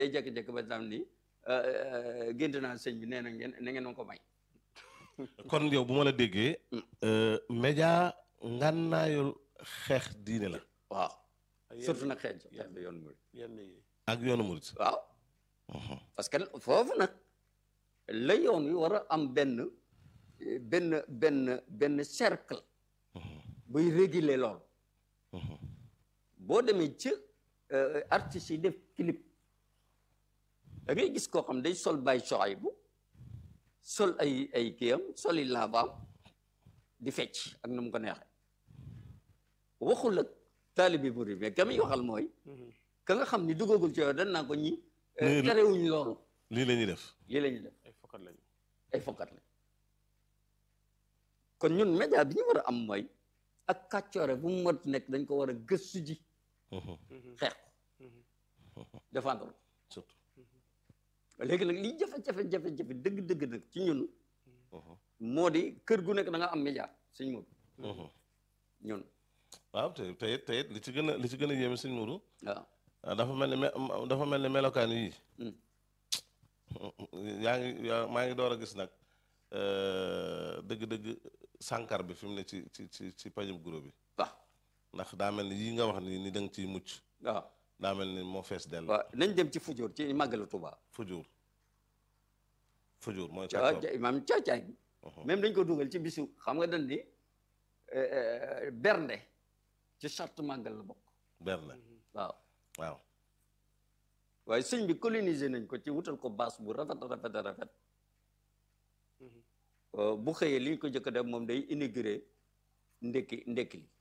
day jékki-jékki ba tam ni gént naa sëñ bi nee na ngeen na ngeen ma ko may kon yow bu ma la déggee média ngànnaayul xeex diine la waaw ak yenn- surtout nag xeex xeex yenn- bi yoon mu yenn yi ak yoonu murit waaw parce que foofu nag la yoon wi war a am benn benn benn benn cercle buy réguler loolu boo demee ci artistes yi def clip da ngay gis koo xam day sol bay soxay bu sol ay ay kiyam soli lavaam di fecc ak nu mu ko neexee waxul ak taalibe murid mais ka muy waxal mooy ka nga xam ni duggagul ci yow dañ naa ko ñi Nii la- terewuñ loolu lii la ñuy def lii la ñuy def ay fokkat lañu ay fokkat la kon ñun média bi ñu war a am mooy ak kàccoore bu mu mot nekk dañ ko war a gëstu ji xeex ko défendre ko surtout léegi nag li jafe-jafe jafe-jafe dëgg-dëgg nag ci ñun moo di kër gu nekk da nga am média suñ moom ñun waaw te te it te it li ci gën a li ci gën a yéeme sëñ Mourou waaw ah dafa mel ni me dafa mel ni melokaan yii Hmm. yaa ngi yaa maa ngi door a gis nag dëgg-dëgg sànkar bi fi mu ne ci ci ci ci pajum guro bi waaw ndax daa mel ni yii nga wax ni ni da nga ciy mucc waaw daa mel ni moo fees dell waaw nañ dem ci fujóor ci màggalu Tuubaa fujuur fujuur mooy ca kàccoor maam caacaay bi même dañ ko dugal ci bisu xam nga dañ ni bernde ci charte màggal la bokk berne waaw waaw waaye sëñ bi colonisé nañ ko ci wutal ko baas bu rafet rafet rafet Euh, bu xëyee li ñu ko jëkk a def moom day inauguré ndekki ndekki li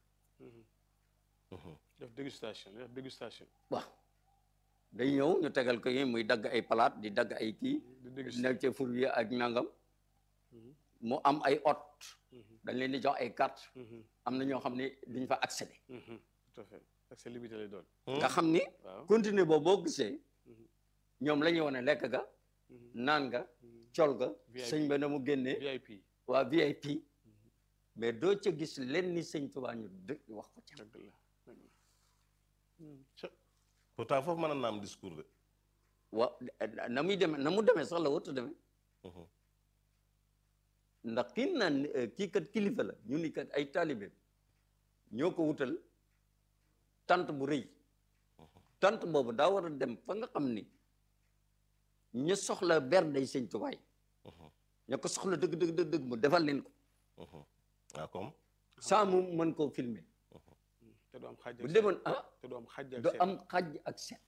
def dégustation def dégustation waaw day ñëw ñu tegal ko yi muy dagg ay palaat di dagg ay kii di dégustation nekk ci fur yi ak nangam mu am ay hôte dañ leen di jox ay carte am na ñoo xam ne duñ fa accéder tout à fait accès limité lay doon nga xam ni waaw continuer boobu boo gisee ñoom la ñuy wane lekk ga naan nga col ga VIP. sëñ ba na mu génnee VIP waa VIP mais doo ca gis len ni sëñ Tuubaa ñu dë wax ko ca dëgg la dëgg la ca pourtant foofu mën na am discours de wa na muy demee na mu demee sax la wërta demee ndax kii naan eh, kii kat kilifa la ñu ni kat ay taalibe ñoo ko wutal tant bu rëy tant boobu daa war a dem fa nga xam ni ñu soxla bernday sëñ Tuubaa yi ña ko soxla dëgg dëgg dëgg dëgg mu defal leen ko waaw comme saa mu mën koo filmer te du am xàjj bu ak demoon ah te du am xàjj ak du seen. am xaj ak seet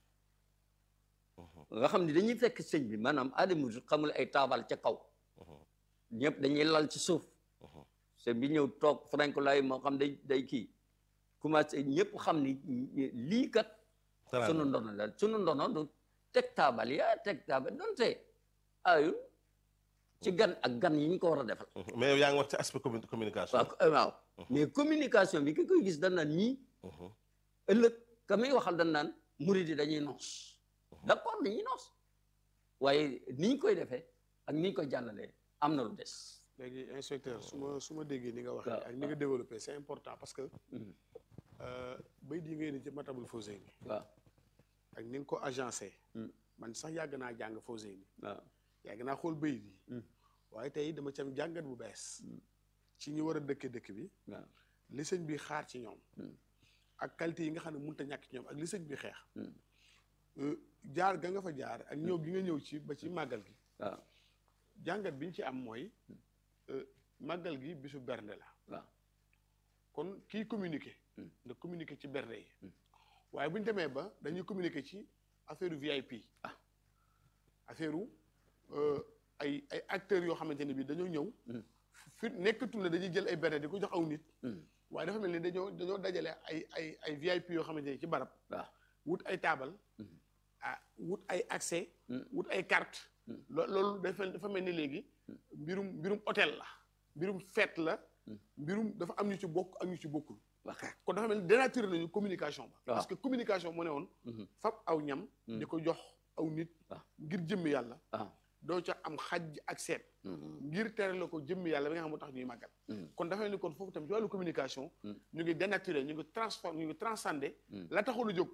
nga xam ni dañuy fekk sëñ bi maanaam aadama xamul ay taabal ca kaw ñëpp dañuy lal ci suuf sëñ bi ñëw toog frank lay moo xam day day kii commencé ñëpp xam ni lii kat Teraanga. sunu ndono la sunu ndono du teg taabal ya teg taabal donte ayul ci gan ak gan yi ñu ko war a defal mais yow yaa ngi wax ci aspect commu- communication waaw waaw mais communication bi ki koy gis dañ naan ñii ëllëg ka muy waxal dañ naan murid yi dañuy noos d'accord dañuy noos waaye ni ñu koy defee ak ni ñu koy jàllalee am na lu des léegi inspecteur su ma su ma déggee ni nga waxee waaw, ak ni nga développé c'est important parce que Mhm. bay di ngay ni ci matabul Fawzeyni waaw ak ni nga ko agencé Mm. man sax yàgg naa jàng Fawzeyni waaw yàgg naa xool bay di Mm. waaye tey dama ci am jàngat bu bees ci ñu war a dëkke dëkk bi waaw li sëñ bi xaar ci ñoom Mm. ak qualité yi nga xam ne mënut a ñàkk ci ñoom ak li sëñ bi xeex Mm. Euh, jaar ga nga fa jaar ak ñëw gi nga ñëw ci ba ci màggal gi waaw jàngat bi ñu ci am mooy euh, màggal gi bisu bernde la waaw kon kiy communiquer Mm. nga communiquer ci bernde yi waaye bu ñu demee ba dañuy communiquer ci affaire VIP Ah. affaire ay ay acteurs yoo xamante ne bi dañoo ñëw Mm. fi nekkatul ne dañuy jël ay bernde di ko jox aw nit Mm. waaye dafa mel ni dañoo dañoo dajale ay ay ay VIP yoo xamante ne ci barab waaw wut ay taabal Mm. ah wut ay accès Mm. wut ay carte Mm. lo- loolu dafa dafa mel ni léegi mbirum mbirum hôtel la mbirum fête la Mm. mbirum dafa am ñu ci bokk ak ñu ci bokkul waaw kon dafa mel ni dénaturé nañu communication ba waaw. parce que communication moo ne woon Mhm. fab aw ñam Mm. di ko jox aw nit waaw. ngir jëmmi yàlla waaw doo ca am xaj ak seet Mhm. ngir tere la ko jëmmi yàlla bi nga xam moo tax ñuy màggal Mhm. kon dafa mel ni kon foofu tamit ci wàllu communication Mm. ñu ngi dénaturé ñu ngi transformé ñu ngi transcendé Mm. la taxoon a jóg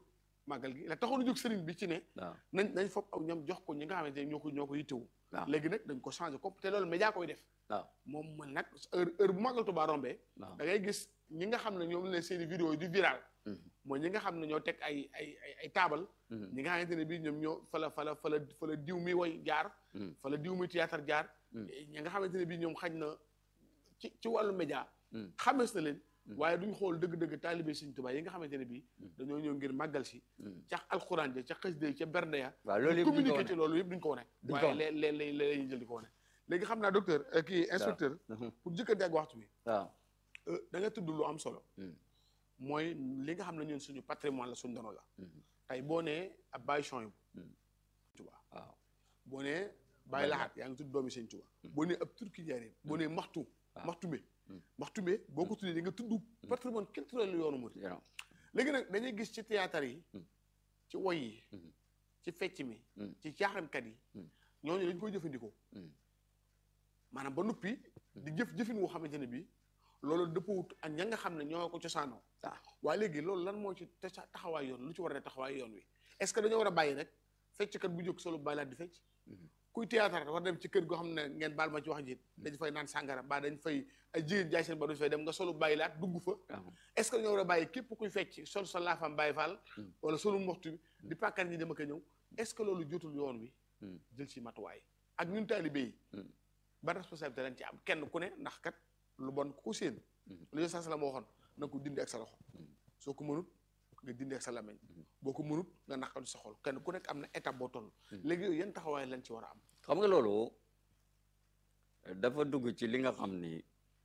màggal gi la taxoon a jóg sëriñ bi ci ne waaw nañ nañ fopp aw ñam jox ko ñi nga xamante ne ñoo ko ñoo ko yittewu waaw léegi nag dañ ko changé ko te loolu média koy def waaw moom man nag heure heure bu màggal Tuubaa rombee waaw da ngay gis ñi nga xam ne ñoom la seeni vidéo yi di viral Mhm. mooy ñi nga xam ne ñoo teg ay ay ay ay taabal Mhm. ñi nga xamante ne bii ñoom ñoo fa la fa la fa la fa la diw mi woy jaar Mhm. fa la diw mi théâtre jaar Mhm. ñi nga xamante ne bii ñoom xañ na ci ci wàllu média Mhm. xamees na leen Mhm. waaye duñ xool dëgg-dëgg taalibe Sëriñ Tuubaa yi nga xamante ne bii Mhm. dañoo ñëw ngir màggal si Mhm. ca alxuraan ja ca xasida yi ca bernde ya waaw loolu yëpp duñ ko communiqué wane. ci loolu yëpp duñ ko wane Duñ ko waaye wane. lee lee lee lee lañuy jël di ko wane léegi xam naa docteur euh, kii inspecteur Mhm. pour jëkkante ak waxtu bi waaw euh, da nga tudd lu am solo Mhm. mooy li nga xam ne ñun suñu patrimoine la suñu dono la Mhm. tey boo nee ab Baye Chouaïbou Mhm. Tuubaa waaw boo nee Baye Baye Lahat yaa ngi tudd doomi Sëñ Tuubaa boo nee ab turki njaareem boo nee maxtu waaw. maxtume Mhm. maxtume boo ko tuddee di nga tudd patrimoine culturel yoonu murid yow léegi nag dañuy gis ci théâtre yi Mhm. ci woy yi Mhm. ci fecc mi Mhm. ci caaxaankat yi Mhm. ñooñu dañ koy jëfandikoo Mhm. maanaam ba noppi di jëf jëfin woo xamante ne bii loolu dëppawut ak ña nga xam ne ñoo ko cosaanoo waaw waaye léegi loolu lan moo ci te sa taxawaay yoon lu ci war a ne taxawaay yoon wi est-ce que dañoo war a bàyyi rek fecckat bu jóg solo bàyyi laat di fecc Mhm. kuy théâtre war dem ci kër goo xam ne ngeen baal ma ci wax ji dañ fay naan sàngara ba dañ fay ay jigéen jaay seen ba dañ fay dem nga solo bàyyi laat dugg fa waaw est-ce que dañoo war a bàyyi képp kuy fecc sol sa laafam bàyyi faal Mhm. wala solu moxtu bi di pàkkar ñi dem ak a ñëw est-ce que loolu jotul yoon wi Mhm. jël ci matuwaay ak ñun taalibe yi Mhm. ba responsabilité lañ ci am kenn ku ne ndax kat lu bon ku ko séen Mhm. lu sa la ma waxoon na ko dindi ak sa loxo Mhm. soo ko mënut nga dindi ak sa làmmiñ Mhm. boo ko mënut nga naqal sa xol kenn ku nekk am na étape boo toll Mhm. léegi yooyu yan taxawaay lañ ci war a am xam nga loolu dafa dugg ci li nga xam ni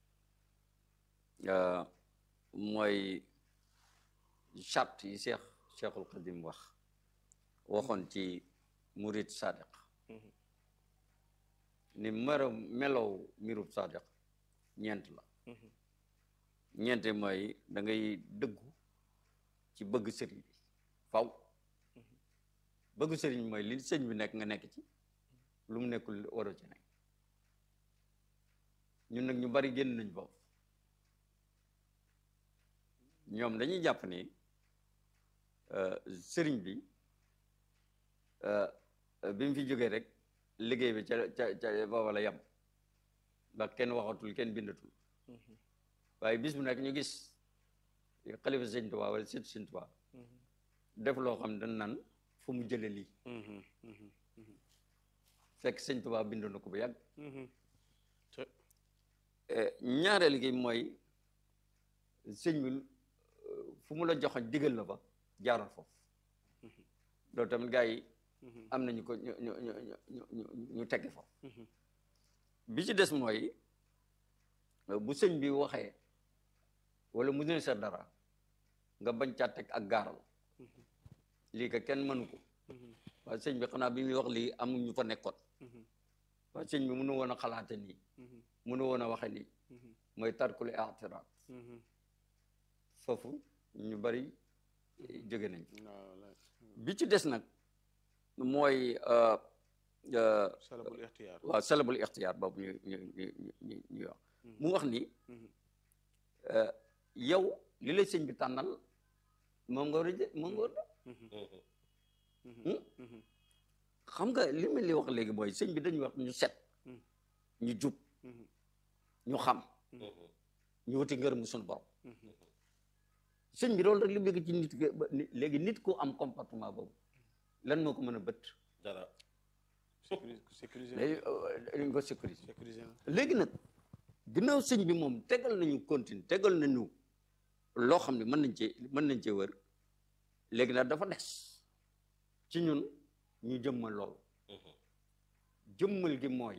euh, mooy charte yi Cheikh Cheikhul Khadim wax waxoon ci murid sadiq Mhm. ni mero melow mirub sadiq ñeent la Mhm. ñeente mooy da ngay dëggu ci bëgg sëriñ bi faw bëgg sëriñ mooy li sëñ bi nekk nga nekk ci lu mu nekkul waroo ci nekk ñun nag ñu bari génn nañ foofu ñoom dañuy jàpp ni euh, sëriñ bi euh, bi mu fi jógee rek liggéey bi ca ca ca booba la yem ba kenn waxatul kenn bindatul Mhm. waaye bis bu nekk ñu gis xalifa sëñ Tuubaa wala sët sëñ Tuubaa Mhm. def loo xam ne dañ naan fu mu jële lii Mhm. Mhm. Mhm. fekk sëñ Tuubaa bindoon na ko bu yàgg Mhm. ñaareel gi mooy sëñ bi euh, fu mu la joxoñ digal la fa jaaroon foofu loolu tamit gars yi Mhm. am nañu ko ñu ñu ñu ñu ñu ñu tegge foofu Mhm. bi ci des mooy euh, bu sëñ bi waxee wala mu ne sa dara nga bañ caa teg ak gaaral Mhm. lii ka kenn mënu ko Mhm. waaye sëñ bi xanaa bi muy wax lii amul ñu fa nekkoon Mhm. waaye sëñ bi mënu woon a xalaate nii Mhm. mënu woon a waxe nii Mhm. mooy tarkul i'tiraad Mhm. foofu ñu bari eh, jóge nañ waaw la- bi ci des nag mooy euh, euh, salabul ixtiyaar waaw salabul ixtiyaar boobu ñu ñu ñu ñu ñu wax mu wax ni Mhm. euh, yow li la sëñ bi tànnal moom nga war a jë moom nga war a Mhm. Hmm? Mhm. Mhm. xam nga li ma li wax léegi mooy sëñ bi dañuy wax ñu set Hmm. ñu jub Mhm. ñu xam ñu wuti ngërëmu suñu borom Mhm. sëñ bi loolu rek li bëgg ci nit ki ba ni- léegi nit ku am comportement boobu lan moo ko mën a bët dara sécuriser sécuriser léegi euh, dañ ko sécuriser sécuriser na léegi nag ginnaaw sëñ bi moom tegal nañu continue tegal nañu loo xam ne mën nañ cee mën nañ cee wër léegi nag dafa des ci ñun ñu jëmmal loolu jëmmal gi mooy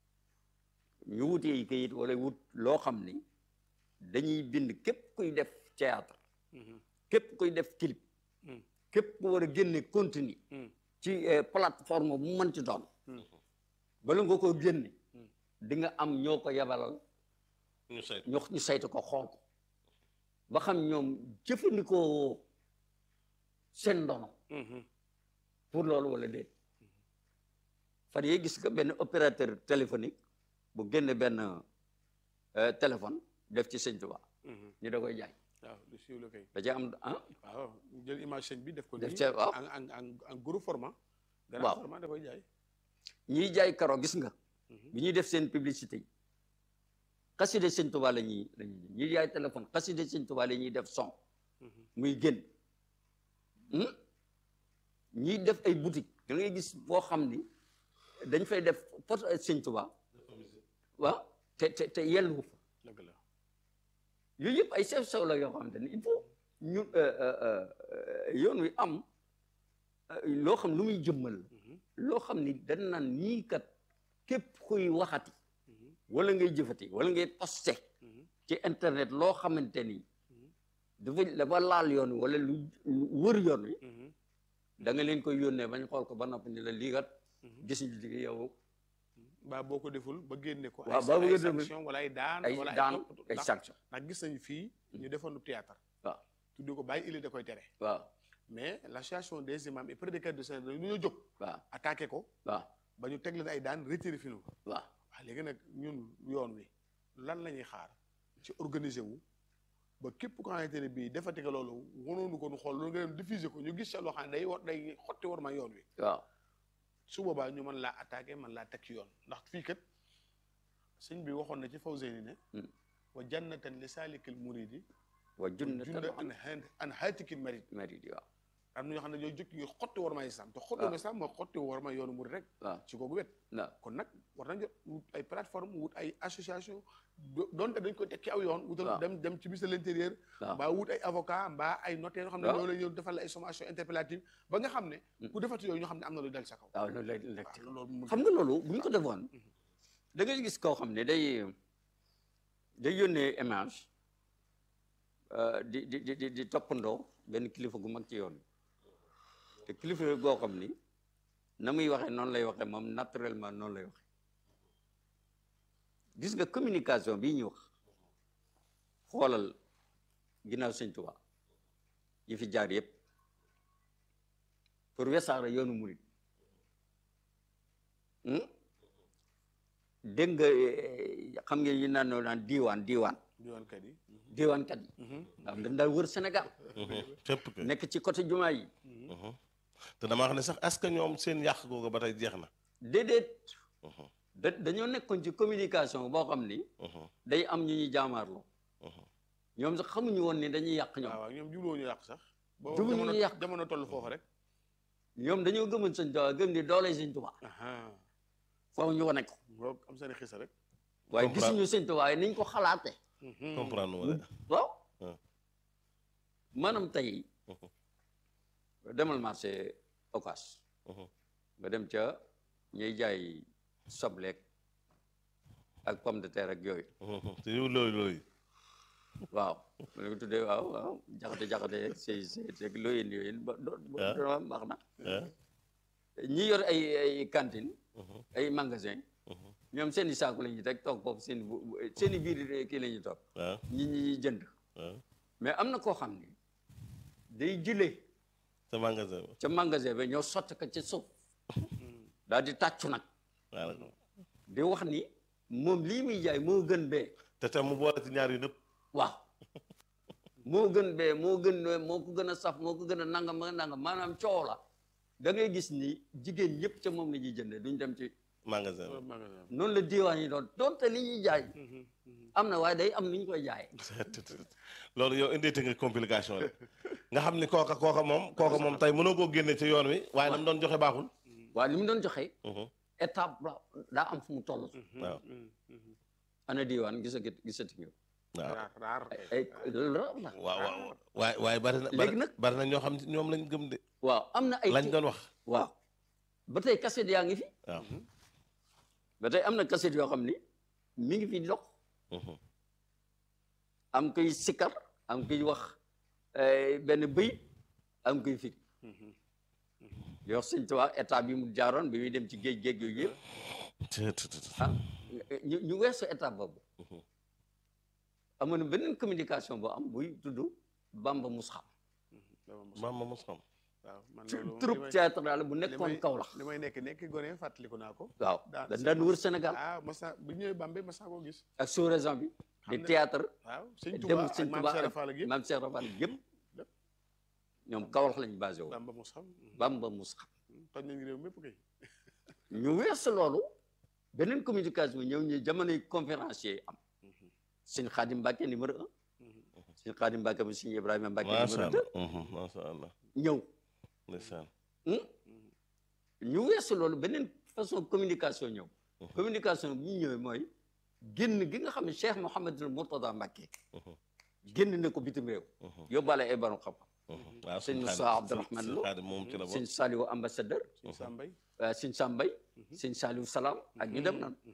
ñu wutee kayit wala wut loo xam ni dañuy bind képp kuy def théâtre Mhm. képp kuy def clip Mhm. képp ku war a génne contenu Mhm. ci eh, plateforme bu mu mën ci doon Mhm. bala nga ko génne Mhm. di nga am ñoo ko yabalal ñu saytu ñu ñu saytu ko xool ko ba xam ñoom jëfandikoo seen ndono Mhm. pour loolu wala déet fan yee gis nga benn opérateur téléphonique bu génne benn euh, téléphone def ci sëñ Tuubaa Mhm. ñu da koy jaay waaw lu siiw la kay da cee am ah waaw ñu jël image sëñ bi def ko Def nii ca- waaw. en en en en gros format grand Waaw. format da koy jaay ñiy jaay karo gis nga Mhm. bi ñuy def seen publicité yi xaside sëñ Tuubaa la ñuy la ñuy ñiy jaay téléphone xaside sëñ Tuubaa la ñuy def son Mhm. muy génn Hmm? ñiy def ay boutique da ngay gis boo xam ni dañ fay def photo sëñ Tuubaa waaw te te te yellu fa dëgg la yooyu yëpp ay sew sew la yoo xamante ni il faut ñu euh, euh, euh, yoon wi am euh, loo xam lu muy jëmmal la Mhm. loo xam ni dañ naan ñii kat képp kuy waxati Mhm. wala ngay jëfati wala ngay posté Mhm. ci internet loo xamante ni Mhm. dafa dafa laal yoon wi wala lu lu wër yoon wi Mhm. da nga leen koy yónnee bañ xool ko ba noppi ni la lii kat Mhm. gis ñu ci yow ba boo ko deful ba génne ko Waaw, ay ba ay bëgg a dem- sanction wala ay daan ay wala ay daan topp- ay ndax- sanction ndax gis nañu fii ñu defoon du théâtre waaw tuddee ko bàyyi ili da koy tere waaw mais l'association des imams et prédicateurs de Sénégal dañu ñoo jóg waaw attaqué ko waaw ba ñu teg leen ay daan retiré film ko waaw waaw léegi nag ñun yoon wi lan la ñuy xaar ci organiser wu ba képp ko xamante ne bii defati ko loolu wanoonu ko nu xool loolu nga dem diffuser ko ñu gis sa loo xam ne day war day xotti war ma yoon wi waaw su boobaa ñu mën laa attaqué mën laa teg ci yoon ndax fii kat sëñ bi waxoon na ci Fawzeyni ne Hmm. wa jannatan li saalikil muridi wa junnatan junda an han an haatikil marid marid waaw am na ñoo xam ne ñooy jóg ngir xotti war ma islam te xotti waaw. war ma islam moo xotti war ma yoonu murid rek waaw ci kooku wet waaw kon nag war nañ jot wut ay plateforme wut ay association do- donte dañ koy teg ci aw yoon wutal waaw. dem dem ci ministère de l'intérieur waaw mbaa wut ay avocat mbaa ay notaire yoo xam ne waaw. ñoo lay ñëw defal la ay sommation interpellative ba nga xam ne Hmm. ku defati yooyu ñoo xam ne am na lu dal sa kaw waaw loolu lay lekk waaw loolu mu xam nga loolu bu ñu ko defoon Mhm. da ngay gis koo xam ne day day yónnee image euh, di di di di di toppandoo benn kilifa gu mag ci yoon wi te kilifa goo xam ni na muy waxee noonu lay waxee moom naturellement noonu lay waxee gis nga communication bii ñuy wax xoolal ginnaaw sëñ Tuubaa yi fi jaar yëpp pour wesaara yoonu murit hmm? dégg nga eh, xam nga yi naan naan diiwaan diiwaan diwaankat yi diiwaankat yi Mhm. nga xam dañ daal wër Sénégal fépp kay. nekk ci côté jumaa yi Mhm. Mhm. te dama wax ne sax est-ce que ñoom seen yàq googu ba tey jeex na. déedéet Mhm. da dañoo nekkoon ci communication boo xam ni Mhm. day am ñu ñuy jaamaarloo Mhm. ñoom sax xamuñu woon ni dañuy yàq ñoom waaw waaw ñoom jubluwoo ñu yàq sax ba Jubluwuñu jamono ñu yàq. jamono toll foofu rek ñoom dañoo gëmoon sëñ Tuubaa gëm ni doole sëñ Tuubaa aha foofu ñu wane ko ngoog am seen xisa rek waaye Comprendre. gisuñu sëñ Tuubaa niñ ko xalaate Mhm. comprendre nga de. waaw Ah. maanaam tey demal marché Ocass Mhm. nga dem ca ñuy jaay sobleek ak pomme de terre ak yooyu Mhm. te yow looy looy. waaw ma ne ko tuddee waaw waaw jaxate jaxate si si si looyeen yooyeen ba do Ah. do baax na ah. ñi yor ay ay cantine Mhm. ay magasin Mhm. ñoom seen i saaku la ñuy teg toog foofu seen i bu bu- seen i biir kii la ñuy toog ah. ñi ñi jënd ah. mais am na koo xam ni day jëlee sa magasin ba. ca magasin ba ñoo sotti ko ci suuf Mhm. daal di tàccu nag waaw. di wax ni moom lii muy jaay moo gën bee te tam mu boole ci ñaar yu nëpp. waaw moo gën bee moo gën moo ko gën a saf moo ko gën a nangam ak nangam maanaam coow la da ngay gis ni jigéen ñëpp ca moom la ñuy jëndee duñ dem ci magasin ba. Loolu magasin bi. noonu la diiwaan yi doon doonte li ñuy jaay Mhm. Mhm. am na waaye day am ni ñu koy jaayee loolu yow indeete nga complication la nga xam ni kooka kooka moom kooka moom tey mënoo koo génne ci yoon wi waaye nam doon joxe baaxul. waaye li mu doon joxe Mhm. étape la daa am fu mu toll Mhm. waaw. Mhm. Mhm. ana diiwaan gisa gisati nga waaw raar raar ay ay loolu la waaw waaw waaye waaye bari na Léegi bari nag- bari na ñoo xam ne ñoom lañ gëm de waaw am na ay lañ doon wax waaw ba tey cassette yaa ngi fi waaw. ba tey am na cassette yoo xam ni mi ngi fi dox Mhm. am koy sikkar am koy wax eh, benn bëy am koy fi Mhm. yoo sëñ Tuubaa état bi mu jaaroon bi muy dem ci géej géej yooyu yëpp Të- të- të- të. ah ñu ñu weesu état boobu Mhm. amoon na beneen communication boo am buy tudd Bamba Musxam Mhm. Dama mos- maam ma mos xam waaw man loolu li troupe may- théâtrale bu li nekkoon may- Kaolack li may nekk nekk gone fàttaliku naa ko waaw daan dañ daan wër Sénégal ah masa bu ñëwee Bambey masa koo gis ak sous région bi di ne- théâtre waaw sëñ dem Touba ak sëñ maam Touba Cheikh ak Fall ak yëpp maam Cheikh Rafal yëpp ñoom Kaolack lañ basé wu Bamba mos xam Bamba mus xam toj nañ réew mépp kay ñu weesu loolu beneen communication ñëw ñu jamonoy conférencier yi am sëñ Xaadim Mbàkke numéro un sëñ Xaadim Mbàkke mu sëñ Ibrahima Mbàkke macha numéro allah deux mhm, macha allah ñëw ndeysaan ñu weesu loolu beneen façon communication ñëw communication bi ñu ñëwee mooy génn gi nga xam ne Cheikh Mouhamadul Mourtada Mbàkke génn na ko bitim réew yóbbaale ay borom xam-xam mhm. waaw sëñ sëñ Moussa Xaadim- Abdourahmane sëñ Lo. Xaadim moom ci la sëñ bokk Saliou ambassadeur sëñ Sambay euh, sëñ Sambay sëñ Saliou Salaam ak ñu dem noonu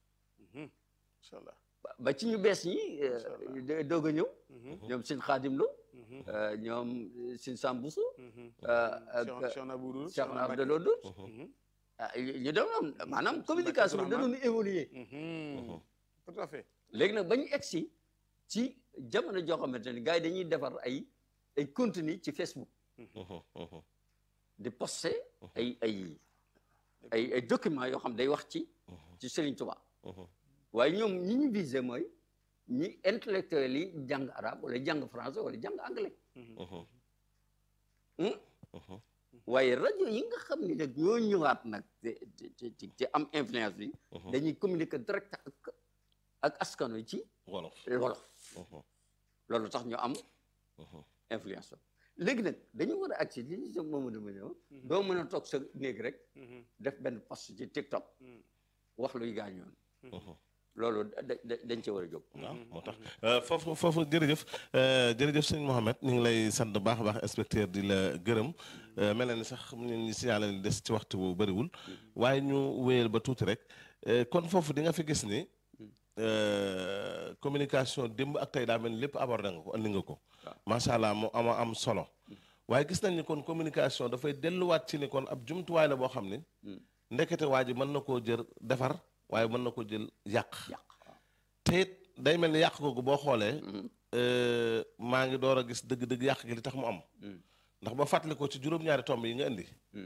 incha allah ba- ba ci ñu bees ñi euh, de- doog a ñëw ñoom sëñ Xaadim Lo euh, ñoom euh, sëñ Sambusu ak Cheikh Cheikh Nabou Cheikh na Abdallah Dour ah ñu dem noonu maanaam communication bi da doon évoluer tout à fait léegi nag ba ñu egsi ci jamono joo xamante ne gars yi dañuy defar ay ay contenu ci Facebook Mhm, mhm. di poster ay ay ay ay documents yoo xam day wax ci ci Serigne Touba Mhm. waaye ñoom ñi ñu visé mooy ñi intellectuels yi jàng arabe wala jàng français wala jàng anglais Mhm. Hmm? Mhm. waaye rajo yi nga xam ni nag ñoo ñëwaat nag te te te te am influence bi dañuy communiquer direct ak ak askan wi ci wolof wolof Mhm. loolu tax ñu am Mhm. influence léegi nag dañu war a agsi li ñu sa Mamadou ma ñëw doo mën a toog sa néeg rek def benn post ci TikTok wax luy gaañoon Mhm. loolu da da- dañ ci war a jóg waaw moo tax foofu foofu jërëjëf euh, jërëjëf sëñ Mohamed ñu ngi lay sant bu baax a baax inspecteur di la gërëm Euh, mel na ni sax ñu ngi signalé ni des ci waxtu bu bëriwul waaye ñu wéyal ba tuuti rek Euh, kon foofu di nga fi gis ni euh, communication démb ak tey daa mel ni lépp abordé nga ko andi nga ko macha allah mu ama am solo waaye gis nañ ni kon communication dafay delluwaat ci ni kon ab jumtuwaay la boo xam ni ndekete waa ji mën na koo jël defar waaye mën na ko jël yàq yàq te it day mel ni yàq googu boo xoolee euh, maa ngi door a gis dëgg-dëgg yàq gi li tax mu am ndax ba fàttali ko ci juróom-ñaari tomb yi nga indi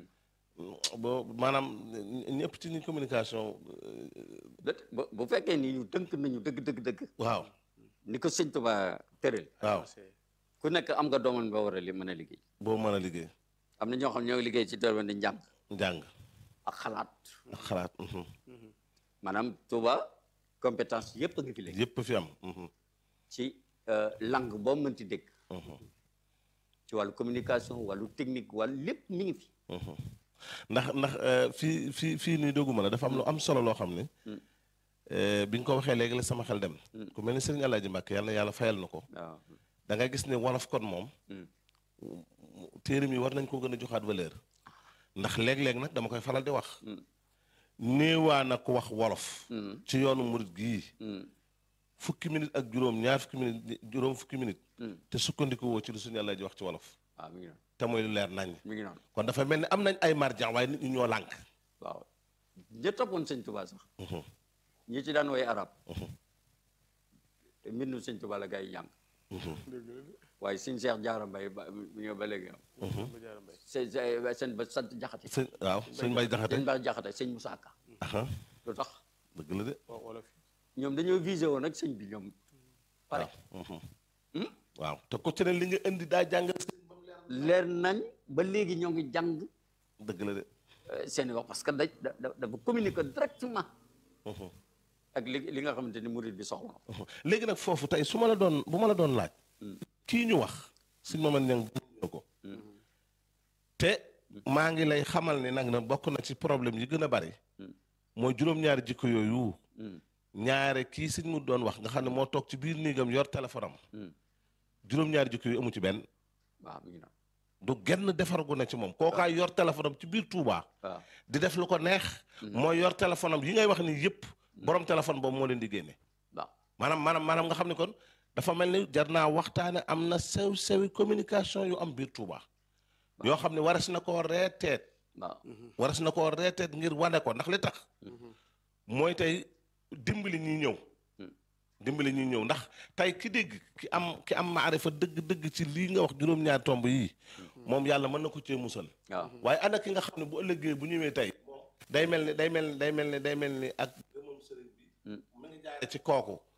boo maanaam ñëpp ci ni communication Dët- bu bu fekkee ni ñu tënk nañu dëgg dëgg dëgg waaw ni ko sëñ Tuba tëral waaw ku nekk am nga dooman ba war a li mën a liggéey boo mën a liggéey am na ñoo xam ñoo ngi liggéey ci domaine di njàng njàng ak xalaat ak xalaat mhm. maanaam Tuba compétence yëpp a ngi fi léegi yëpp fi am mhm, ci euh, langue boo mënti dégg mhm, ci wàllu communication wàllu technique wàllu lépp mi ngi fi mhm. ndax ndax euh, fii fii fii nii dogguma la dafa am lu am solo loo xam ne euh, bi nga ko waxee léegi la sama xel dem ku mel ni Serigne Alaaji Mbàkke yàlla na yàlla fayal na ko waaw da nga gis ne wolof kon moom téere mi war nañ ko gën a joxaat valeur ndax léeg-léeg nag dama koy faral di wax néewaa na ko wax wolof ci yoonu murit gii fukki minute ak juróom ñaar fukki minute juróom fukki minute te sukkandiku woo ci lu suñu yàlla ji wax ci wolof waaw mi ngi noonu te mooy lu leer nañ mi ngi noonu kon dafa mel ni am nañ ay marjan waaye nit ñi ñoo lànk waaw ña toppoon sëñ Tuba sax ñi ci daan woy arab te mbindum sëñ Tuba la gars yi jàng waaye sëñ Cheikh Jaara Mbay ba ñëw ba léegi am seen seen ba sant jaxate sëñ waaw sëñ Mbay Jaxate sëñ Ba jaxate sëñ Moussa Ka aha lu tax dëgg la de wolof ñoom dañoo visé woon ak sëñ bi ñoom pare mhm. waaw te ku ci ne li nga indi daa jàng leer nañ ba léegi ñoo ngi jàng dëgg la de euh, seen i wax parce que da da- da- dafa communiquer directement Mhm. ak li li nga xamante ni murid bi soxla na ko. léegi nag foofu tey su ma la doon bu ma la doon laaj kii ñu wax suñ ma mën ñang bu ko te maa ngi lay xamal ni nag na bokk na ci problème yi gën a bari mooy juróom-ñaari jikko yooyu ñaare kii suñ mu doon wax nga xam ne moo toog ci biir néegam yor téléphone am juróom-ñaari jikko yu amu ci benn waaw mi ngi noonu du genn defar gu ne ci moom kookaay yor téléphone am ci biir Touba waaw di def lu ko neex mooy yor téléphone am yi ngay wax ni yëpp borom téléphone boobu moo leen di génne waaw maanaam maanaam maanaam nga xam ne kon dafa mel ni jar naa waxtaane am na sew sewi communication yu am biir Touba yoo xam ne waras na koo reeteet waaw waras na koo reeteet ngir wane ko ndax li tax mooy tey dimbali ñi ñëw dimbali ñi ñëw ndax tey ki dégg ki am ki am maarifa dëgg-dëgg ci lii nga wax juróom-ñaar tomb yii moom yàlla mën na ko cee musal waaw waaye ana ki nga xam ne bu ëllëgee bu ñëwee tey day mel ni day mel ni day mel ni day mel ni ak gëmam sëriñ bi mu ngi jaare ci kooku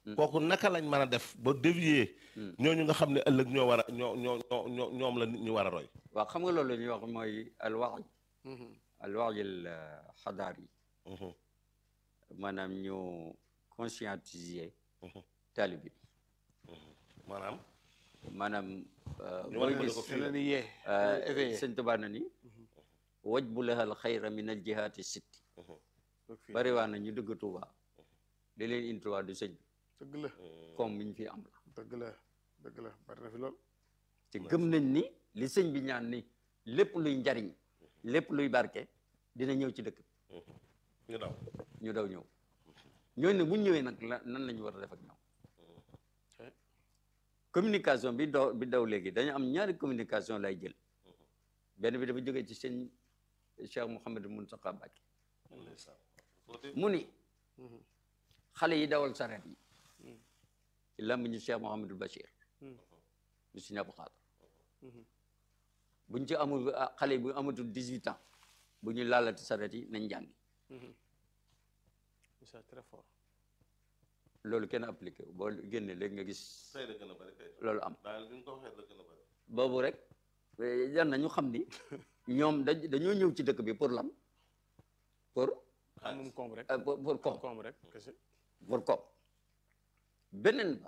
kooku naka lañ mën a def ba dévier ñooñu nga xam ne ëllëg ñoo war a ñoo ñoo ñoo ñoo ñoom la nit ñi war a roy waaw xam nga loolu la ñuy wax mooy alwaay alwaay al xadaar yi Mhm, maanaam ñu conscientiser Mhm. taalibe bi maanaam maanaam Ñu booy wane gis ko te leen di yee euh, éveillé sëñ Tuubaa na ni waj bu lahal xayra min al jihaati sitti Toog fii. bari waa na ñu dëgg Tuubaa li leen indi Tuubaa du sëñ bi dëgg la comme mi ñu fi am la dëgg la dëgg la bari na fi lool te gëm nañ ni li sëñ bi ñaan ni lépp luy njariñ lépp luy barke dina ñëw ci dëkk bi ñu daw ñu daw ñëw ñooñu ne bu ñu ñëwee nag la nan la ñu war a def ak ñoom Ok. communication bi daw bi daw léegi dañu am ñaari communication lay jël benn bi dafa jógee ci sëñ Cheikh Mouhamadou Mountakha Mbacké mu ni Mhm. xale yi dawal sareet yi ci làmmiñu Cheikh Mouhamadou Bachir Mhm. mu si ñàpp xaar Mhm. buñ ci amul ah, xale yi bu amatul dix-huit ans bu ñu laalati sareet yi nañ jàngi Mhm. c'est très fort loolu kenn appliqué wu boo génnee léegi nga gis tey la gën a bari kay loolu am daal bi nga ko waxee la gën a bari boobu rek eh, jar na ñu xam ni ñoom dañ dañoo ñëw ci dëkk bi pour lan pour moom koom rek euh, pour pour koom koom rek kese pour koom beneen ba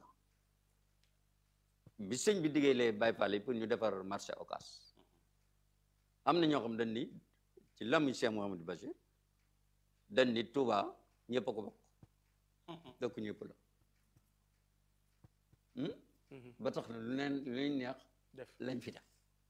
bi sëñ bi diggee les Baye Fall yi pour ñu defar marché Ocass am na ñoo xam dañ ni ci lamu Cheikh Mouhamadou Bachir dañ ni Touba ñëpp a ko bokk dëkk ñëpp la Hmm? Mhm. ba tax na lu leen lu leen neex def lañ fi def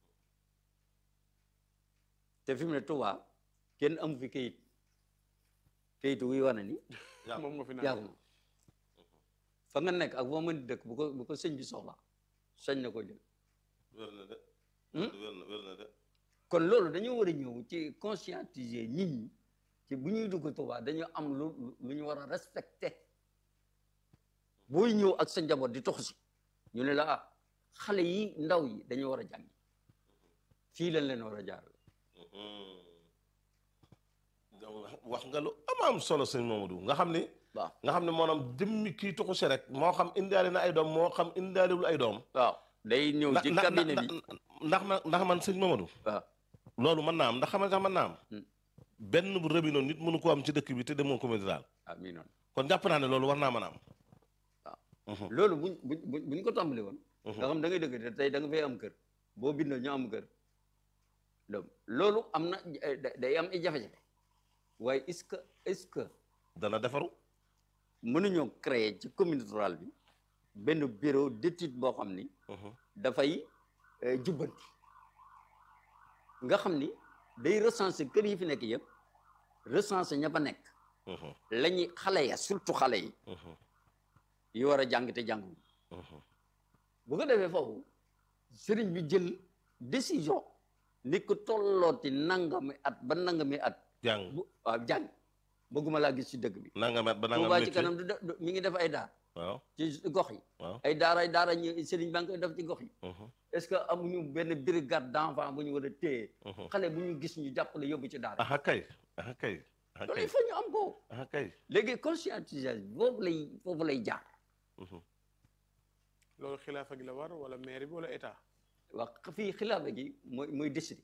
te fi mu ne Touba kenn amu fi kayit kayitu wuy wane ni yaa moom nga fi yaa naan ko moom fa nga nekk ak boo mën di dëkk bu ko bu ko sëñ bi soxla sañ na ko jël wér na de Hmm? wér na wér na de kon loolu dañoo war a ñëw ci conscientiser nit ñi ci bu ñuy dugg Touba dañu am lu lu ñu war a respecté booy ñëw ak sa njaboot di tox si ñu ne la ah xale yi ndaw yi dañu war a jàngi fii lañ leen war a jaar wax nga lu am am solo sëñ Mamadou nga xam ni waaw nga xam ne maanaam jëmmi kii tuxu si rek moo xam indaale na ay doom moo xam indaalewul ay doom waaw day ñëw ci ndax cabinet bi ndax ma ndax man sëñ Mamadou waaw loolu mën naa am ndax xam nga mën naa am Hmm. benn bu rëbi noonu nit mënu ko am ci dëkk bi te demoo commune daal ah mii noonu kon jàpp naa ne loolu war naa mën a am loolu buñ buñ buñ buñ ko tàmbali woon nga xam da ngay dëgg te tey da nga fay am kër boo bindoo ñu am kër donc loolu am na eh, da- day am ay jafe-jafe waaye est-ce que est-ce que dana defaru mënuñoo créer ci commune rurale bi benn bureau d'étude boo xam ni dafay eh, jubbanti nga xam ni day recenser kër yi fi nekk yëpp recenser ña fa nekk la ñuy xale ya surtout xale yi yi war a jàng te jànguñu bu ko defee foofu sëriñ bi jël décision ni ko tollooti nangami at ba nangami at jàng bu waaw jàng bëgguma laa gis ci dëkk bi nanga met ba nanga Touba ci métier kanam du de- du- mi ngi def ay daar waaw ci gox yi waaw ay daara ay daara ñu sëriñ baa ngi koy def ci gox yi mhm, est-ce que amuñu benn brigade d'enfants bu ñu war a téye mhm. xale bu ñu gis ñu jàppale yóbbu ci daara aha kay aha kay aha loolu kay il faut ñu am ko aha kay léegi conscientisation foofu lay foofu lay jaar mhm. loolu xilaafa gi la war wala maire bi wala état wax fii xilaafa gi mooy mooy décider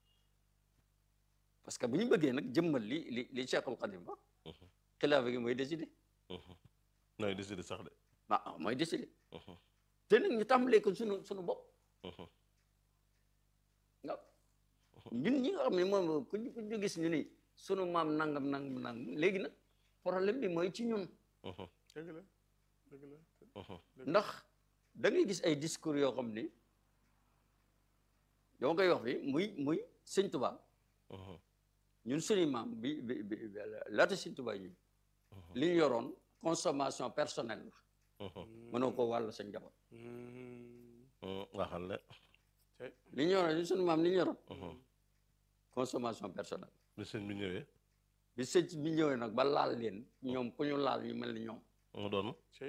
parce que bu ñu bëggee nag jëmmal li li li Cheikhul Khadim wax Mhm. xilaafa gi mooy décider mhm. nooy décidé sax de ah mooy décider Mhm, te nag ñu tàmbalee ko sunu sunu bopp mhm. waaw ñun ñi nga xam ne moom ku ñu ku ñu gis ñu ni sunu maam nangam nangam nangam léegi nag problème bi mooy ci ñun Mhm, dëgg la dëgg la mhm. ndax da ngay gis ay discours yoo xam ni dama koy wax fi muy muy sëñ Tuba Mhm, ñun suñu maam bi bi bi laata sëñ Tuba ñu li ñu yoroon consommation personnelle la mhm, mënoo ko wàll sa njaboot Hmm. mhm. waxal le Tey. li ñu yoroon ñun suñu maam li ñu yoroon Mhm. consommation personnelle bi sëñ bi ñëwee bi sëñ bi ñëwee nag ba laal leen ñoom ku ñu laal ñu mel ni ñoom mu doon Tey.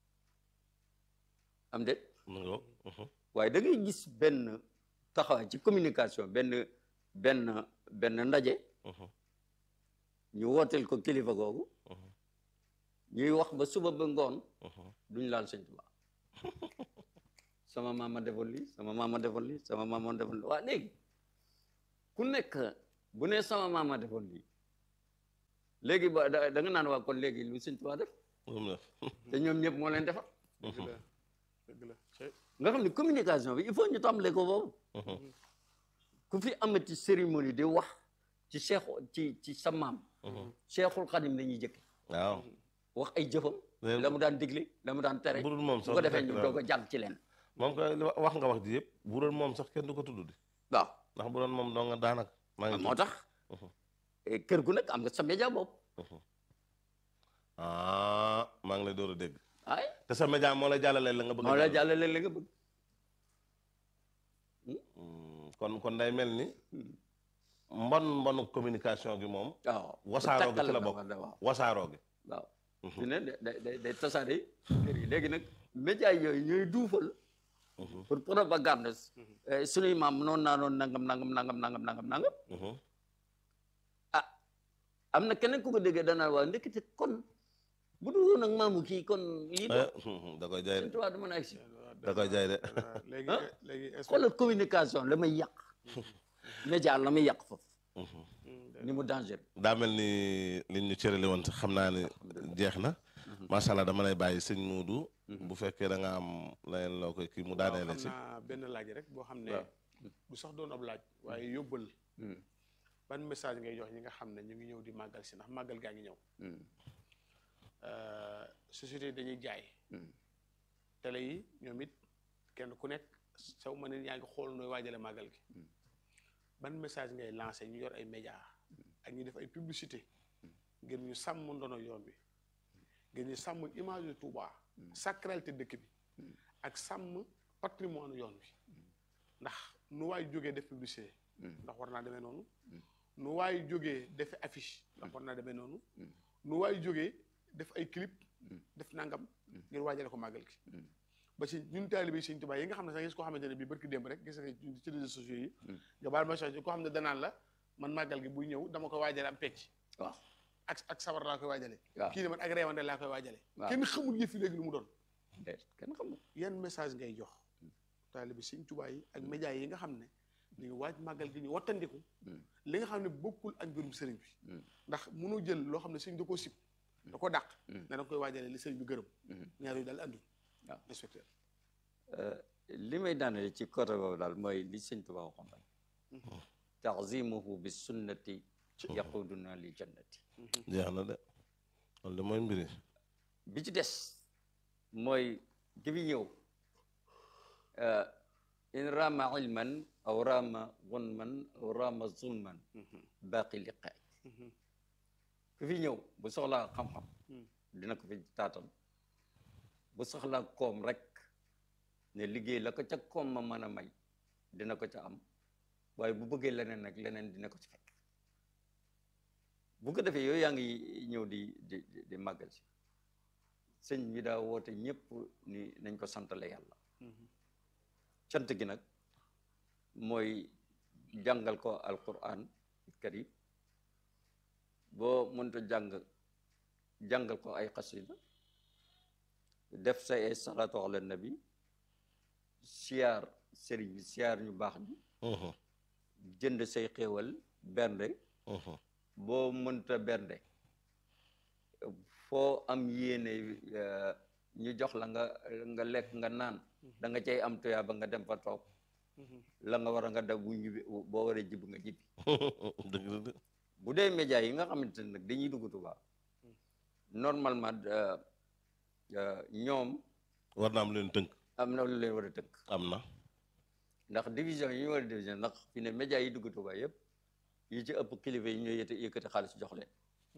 am déet mu ngo mhm, waaye da ngay gis benn taxawaay ci communication benn benn benn ndaje mhm, ñu wooteel ko kilifa googu mhm. ñuy wax ba suba ba ngoon duñ laal sëñ Tuubaa sama maama defoon lii sama maama defoon lii sama maama defoon lii waa léegi ku nekk bu ne sama maama defoon lii léegi ba da da nga naan waa kon léegi lu sëñ Tuubaa def moom la te ñoom ñëpp moo leen defar dëgg la dëgg la cey nga xam ne communication bi il faut ñu tàmbalee ko boobu ku fi amati cérémonie di wax ci cheikh ci ci sa maam cheikhul xadim la ñuy jëkke waaw wax ay jëfam Léegi- la mu daan digle la mu daan tere bu dul moom bu sax ko du defee fekk ñu daal. doog a jàll ci leen moom ko li wa- wax nga wax ji yëpp bu doon moom sax kenn du ko tudd di waaw ndax bu doon moom doo nga daanaka maa ngi moo tax Mhm. eh, kër gu nekk am nga sa média bopp ah maa ngi lay door a dégg ay te sa média moo lay jàllale la nga bëgg a moo la jàllale. jàllale la nga bëgg Hmm, kon kon day mel ni mbon mbonu communication gi moom waaw wasaaroo gi takkal ci la na bokk ma de waaw wasaaroo gi waaw fi ne da- da- day day tasaare kër yi léegi nag média yooyu ñooy duufal pour propagande eh, suñuy maam noonu naa noonu nangam nangam nangam nangam nangam nangam Mhm. am na keneen ku ko déggee danaa waa ndekete kon bu dul woon ak maamu kii kon lii Eh, mhm, da koy jaay de seen tubaab du mën a agsi da koy jaay de léegi Ah. léegi est-ce que xoolal communication la may yàq média la may yàq foofu Mhm. ni mu danger daa mel ni liñ ñu cërale woon sax xam naa ne jeex na macha allah dama lay bàyyi sëñ Muudu bu fekkee da nga am leneen loo koy kii mu daanee la waaw ci xam naa benn laaj rek boo xam ne waaw. du sax doon ab laaj waaye yóbbal ban message ngay jox ñi nga xam ne ñu ngi ñëw di màggal si ndax màggal gaa ngi ñëw Euh, société yi dañuy jaay télé yi ñoom it kenn ku nekk saw ma ne yaa ngi xool nooy waajale màggal gi ban message ngay lancé ñu yor ay média ak ñu def ay publicité ngir ñu sàmm ndono yoon bi ngir ñu sàmm image yu Touba sacralité dëkk bi ak sàmm patrimoine yoon bi ndax nu waay jógee def publicité ndax war naa demee noonu nu waay jógee def affiche ndax war naa demee noonu nu waay jógee def ay clip def nangam ngir waajale ko màggal gi ba ci ñun taalibe Sëñ Tuubaa yi nga xam ne sax gis koo xamante ne bii barki démb rek gis nga ci réseaux sociaux yi nga baal ma change koo xam ne danaan la man màggal gi buy ñëw dama ko waajale am pecc waaw ak ak sabar laa koy waajale waaw. kii ne man ak reewande laa koy waajale waaw. kenn xamul yëf yi léegi lu mu doon déet kenn xamul yan message ngay jox taalibe Sëñ Tuubaa yi ak média yi nga xam ne ñu ngi waaj màggal gi ñu wattandiku li nga xam ne bokkul ak mbirum sëriñ bi ndax mënoo jël loo xam ne sëriñ da koo sib da ko dàq ne da nga koy waajale li sëriñ bi gërëm ñaar yooyu daal andul waaw. inspecteur li may daanale ci côté boobu daal mooy li sëñ Tuubaa waxoon rek tazimuhu bi sunnati yaquduna li jannati jeex na de loolu de mooy mbiri bi ci des mooy ki fi ñëw in rama ilman aw rama gunman aw rama zulman baaqi liqaay ku fi ñëw bu soxlaa xam-xam dina ko fi taatam bu soxlaa koom rek ne liggéey la ko ca koom ma mën a may dina ko ca am waaye bu bëggee leneen nag leneen dina ko ci fekk bu ko defee yooyu yaa ngi ñëw di di di- di màggal si sëñ bi daa woote ñëpp ni nañ ko santale yàlla cant gi nag mooy jàngal ko alquran karim boo mënta jàng jàngal ko ay xasida def say ay salaatu ala nabi siyaar sëriñ bi siyaar ñu baax ñi Mhm, jënd say xéewal bernde mhm. boo mënta bernde foo am yéene eh, ñu jox la nga nga lekk nga naan da nga cay am tuyaa ba nga dem fa toog la nga war a nga def bu ñibbi boo waree jib nga jibbi dëgg la de bu dee média yi nga xamante ne nag dañuy dugg Tuubaa normalement euh, euh, ñoom war na am leen tënk am na lu leen war a tënk am na ndax division yi ñu war a division ndax fi ne média yi dugg Tuubaa yëpp yi ci ëpp kilifa yi ñooy yëte yëkkati xaalis jox leen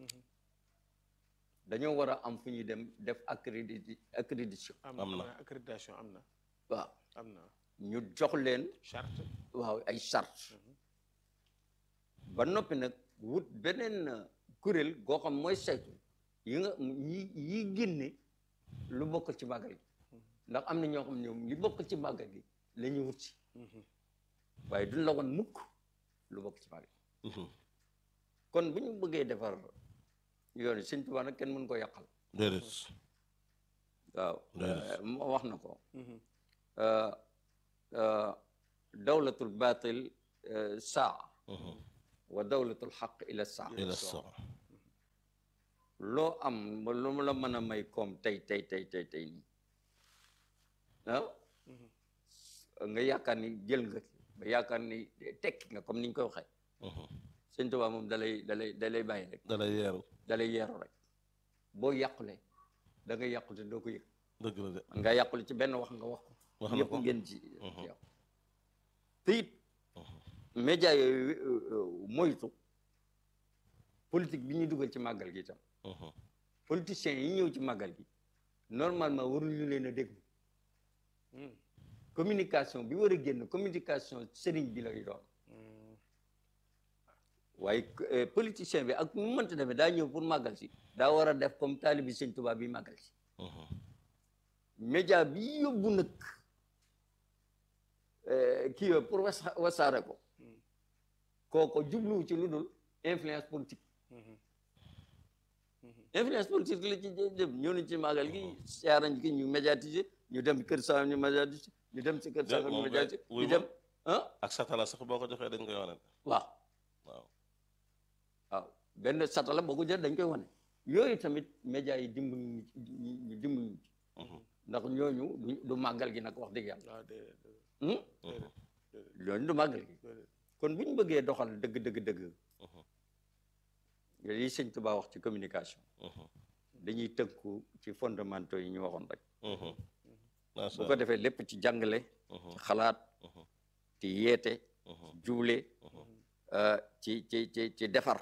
dañoo war a am fu ñuy dem def accrédit accréditation Am na. accréditation am na waaw am na ñu jox leen charte waaw ay charte ba noppi nag wut beneen kuréel goo xam mooy saytu yi nga yi yi génne lu bokk ci màggal gi ndax am na ñoo xam ñoom li bokk ci màggal gi la ñuy wut si waaye duñ la woon mukk lu bokk ci màggal gi Mhm, kon bu ñu bëggee defar yoon yi Sëñ Tuubaa nag kenn mën ko yàqal déedéet waaw Déedéet. euh, mu wax na ko euh, euh, dawlatul batil euh, saa wa dawlatul xaq ila saa ila saa loo am ba lu mu la mën a may koom tey tey tey tey tey nii ah nga yaakaar ni jël nga ba yaakaar ni tekki nga comme ni ñu koy waxee sëñ Tuubaa moom dalay dalay dalay bàyyi rek da lay yeeru dalay yeeru rek boo yàqule da nga yàqule doo ko yëg dëgg la de man nga yàqule ci benn wax nga wax ko Wax na ñëpp ko. ngeen ci yow te it média yooyu euh, euh, moytu politique bi ñuy dugal ci màggal gi itam politiciens yi ñëw ci màggal gi normalement waruñu leen a déglu communication bi war a génn communication sëriñ bi lay doon waaye euh, politicien bi ak mu mënta demee daa ñëw pour màggal si daa war a def comme taalibi sëñ Tuubaa bi màggal si média bi yóbbu nag euh, kii yooyu pour wasa wasaare ko kooko jubluwu ci lu dul influence politique influence politique la ci jë- jëm ñëw nañ ci màggal gi siyaarañ ki ñu médiatiser ñu dem kër sa ñu médiatiser ñu dem si kër sa ñu moom kay, médiatiser wuy ñu ma. dem ah ak satala sax boo ko joxee dañ koy wane waaw waaw waaw benn satala boo ko jël dañ koy wane yooyu tamit média yi dimbali ñu ci ñu ñu dimbali ñu ci ndax ñooñu du du màggal gi nag wax dëgg yàlla waaw déedéet déedéet hmm? déedéet ñooñu du màggal gi déedéet kon bu ñu bëggee doxal dëgg dëgg dëgg yi sëñ Tuubaa wax ci communication dañuy tënku ci fondamentaux yi ñu waxoon rek bu ko defee lépp ci jàngale ci xalaat ci yeete juble euh, ci ci ci ci defar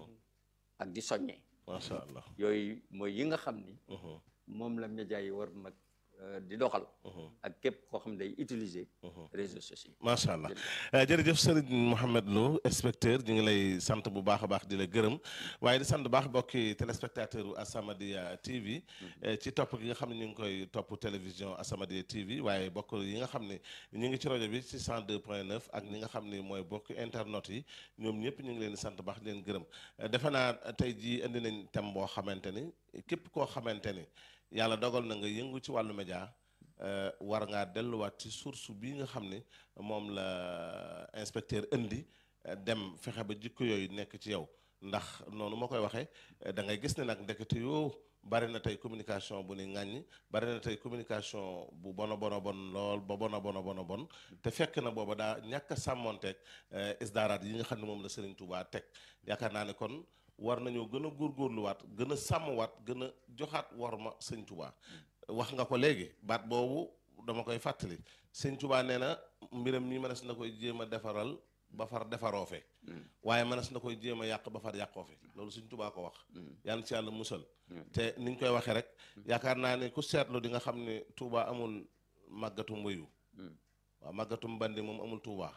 ak di soññee macha allah yooyu mooy yi nga xam ni moom la média yi war nag euh, di doxal ak képp koo xam day utiliser réseaux sociaux yi macha allah jërëjëf Serigne Mouhamed Lo inspecteur ñu ngi lay sant bu baax a baax di la gërëm waaye di sant bu baax mbokki téléspectateur u Asamadia TV eh, ci topp gi nga xam ne ñu ngi koy topp télévision Asamadia TV waaye bokk yi nga xam ne ñu ngi ci rajo bi ci 102 point 9 ak ñi nga xam ne mooy bokk internet yi ñoom ñëpp ñu ngi leen di sant baax di leen gërëm Eh, defe naa tey jii indi nañ thème boo xamante ni képp koo xamante ni yàlla dogal na nga yëngu ci wàllu média euh, war ngaa delluwaat ci source bii nga xam ne moom la inspecteur indi euh, dem fexe ba jikko yooyu nekk ci yow ndax noonu ma koy waxee euh, da ngay gis ne nag ndekete yoo bari na tey communication bu ni ŋàññ bari na tey communication bu bona bona bon lool ba bona bona bona bon te fekk na booba daa ñàkk a sàmmonteeg euh, isdaaraat yi nga xam ne moom la Serigne Touba teg yaakaar naa ne kon war nañoo gën a góorgóorluwaat gën a sàmmwaat gën a joxaat war ma sëñ Touba wax nga ko léegi baat boobu dama koy fàttali sëñ Touba nee na mbiram mi mënees na koy jéem a defaral ba far defaroo fe waaye mënees na koy jéem a yàq ba far yàqoo fe loolu sëñ Touba ko wax yàlla ci yàlla musal te niñ koy waxee rek yaakaar naa ne ku seetlu di nga xam ne Touba amul màggatum wëyu waaw màggatum bandi moom amul Touba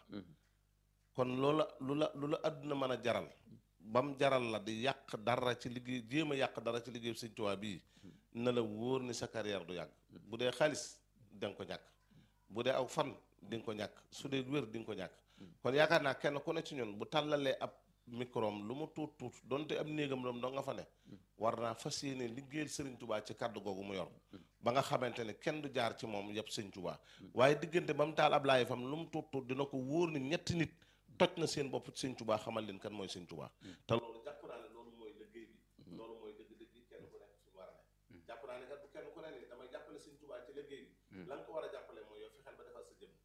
kon loola lu la lu la àdduna mën a jaral bam jaral la di yàq dara ci liggéey jéem a yàq dara ci liggéey sëñ Tuubaa bii na la wóor ni sa carrière du yàgg bu dee xaalis di nga ko ñàkk bu dee aw fan di nga ko ñàkk su dee wér di nga ko ñàkk kon yaakaar naa kenn ku ne ci ñun bu tàllalee ab microm lu mu tuut tuut donte am néegam loom doo nga fa ne war naa fas yéene liggéeyal sëriñ Tuubaa ci kàddu googu mu yor ba nga xamante ne kenn du jaar ci moom yëpp sëñ Tuubaa waaye diggante ba mu taal ab laay fam lu mu tuut tuut dina ko wóor ni ñetti nit toj na seen bopp ci sëñ Tuubaa xamal leen kan mooy sëñ Tuubaa te loolu jàpp naa ne loolu mooy liggéey bi loolu mooy dëgg-dëgg yi kenn ku nekk fi mu war a ne jàpp naa ne kat bu kenn ku ne ni damay jàppale sëñ Tuubaa ci liggéey bi la nga ko war a jàppale mooy yow fexeel ba defal sa jëm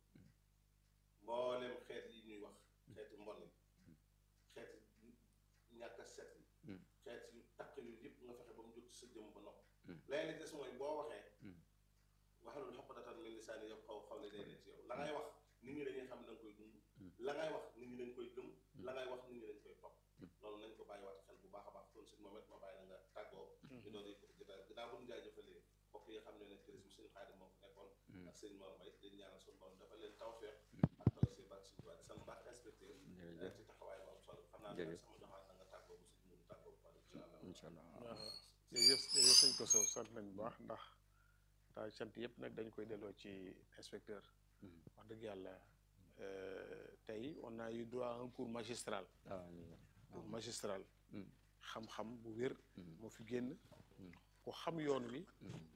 mboolem xeet yi ñuy wax xeeti mbon yi xeeti ñàkk a set yi xeet yu takk yu yëpp nga fexe ba mu jóg ci sa jëm ba nopp léegi li des mooy boo waxee waxalul xoqdatan min lisaani yow xaw xaw ne day ne ci yow la ngay wax nit ñi dañuy xam ne da nga koy dund la ngay wax nit ñi dañ koy gëm la ngay wax nit ñi dañ koy topp loolu nañ ko bàyyiwaat xel bu baax a baax kon suñ moom it ma bàyyi la nga tàggoo ñu doon yëkkati jotaay ginnaaw bu ñu jaajëfalee mbokk yi xam ne ne tourisme suñu xaadim moo fi nekkoon ak sëñ Mor Mbaye dañ ñaanal suñu borom dafa leen tawfeex ak taw si bak suñu tubaab sant baax inspecteur ci taxawaay bu am solo xam naa ne sama joxaat na nga tàggoo bu suñ mun tàggoo bu pare incha allah incha allah waaw jërëjëf jërëjëf sëñ ko sow sant nañ bu baax ndax daa sant yëpp nag dañ koy delloo ci inspecteur wax dëgg yàlla tey on a eu droit à un cours magistral waaw cours magistral xam-xam bu wér moo fi génn ku xam yoon wi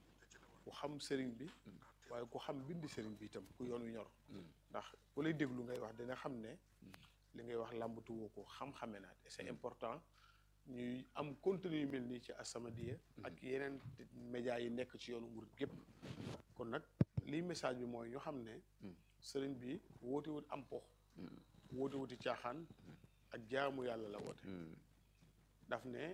ku xam sëriñ bi waaye ku xam bindi sëriñ bi itam ku yoon wi ñor ndax ku lay déglu ngay wax dina xam ne li ngay wax làmbatu woo ko xam-xame naat et c'est important ñuy am contenu yu mel nii ci As-Samadiyya ak yeneen médias yi nekk ci yoonu murid gépp kon nag lii message bi mooy ñu xam ne sëriñ bi woote wut am pox woote wuti caaxaan ak jaamu yàlla la woote daf ne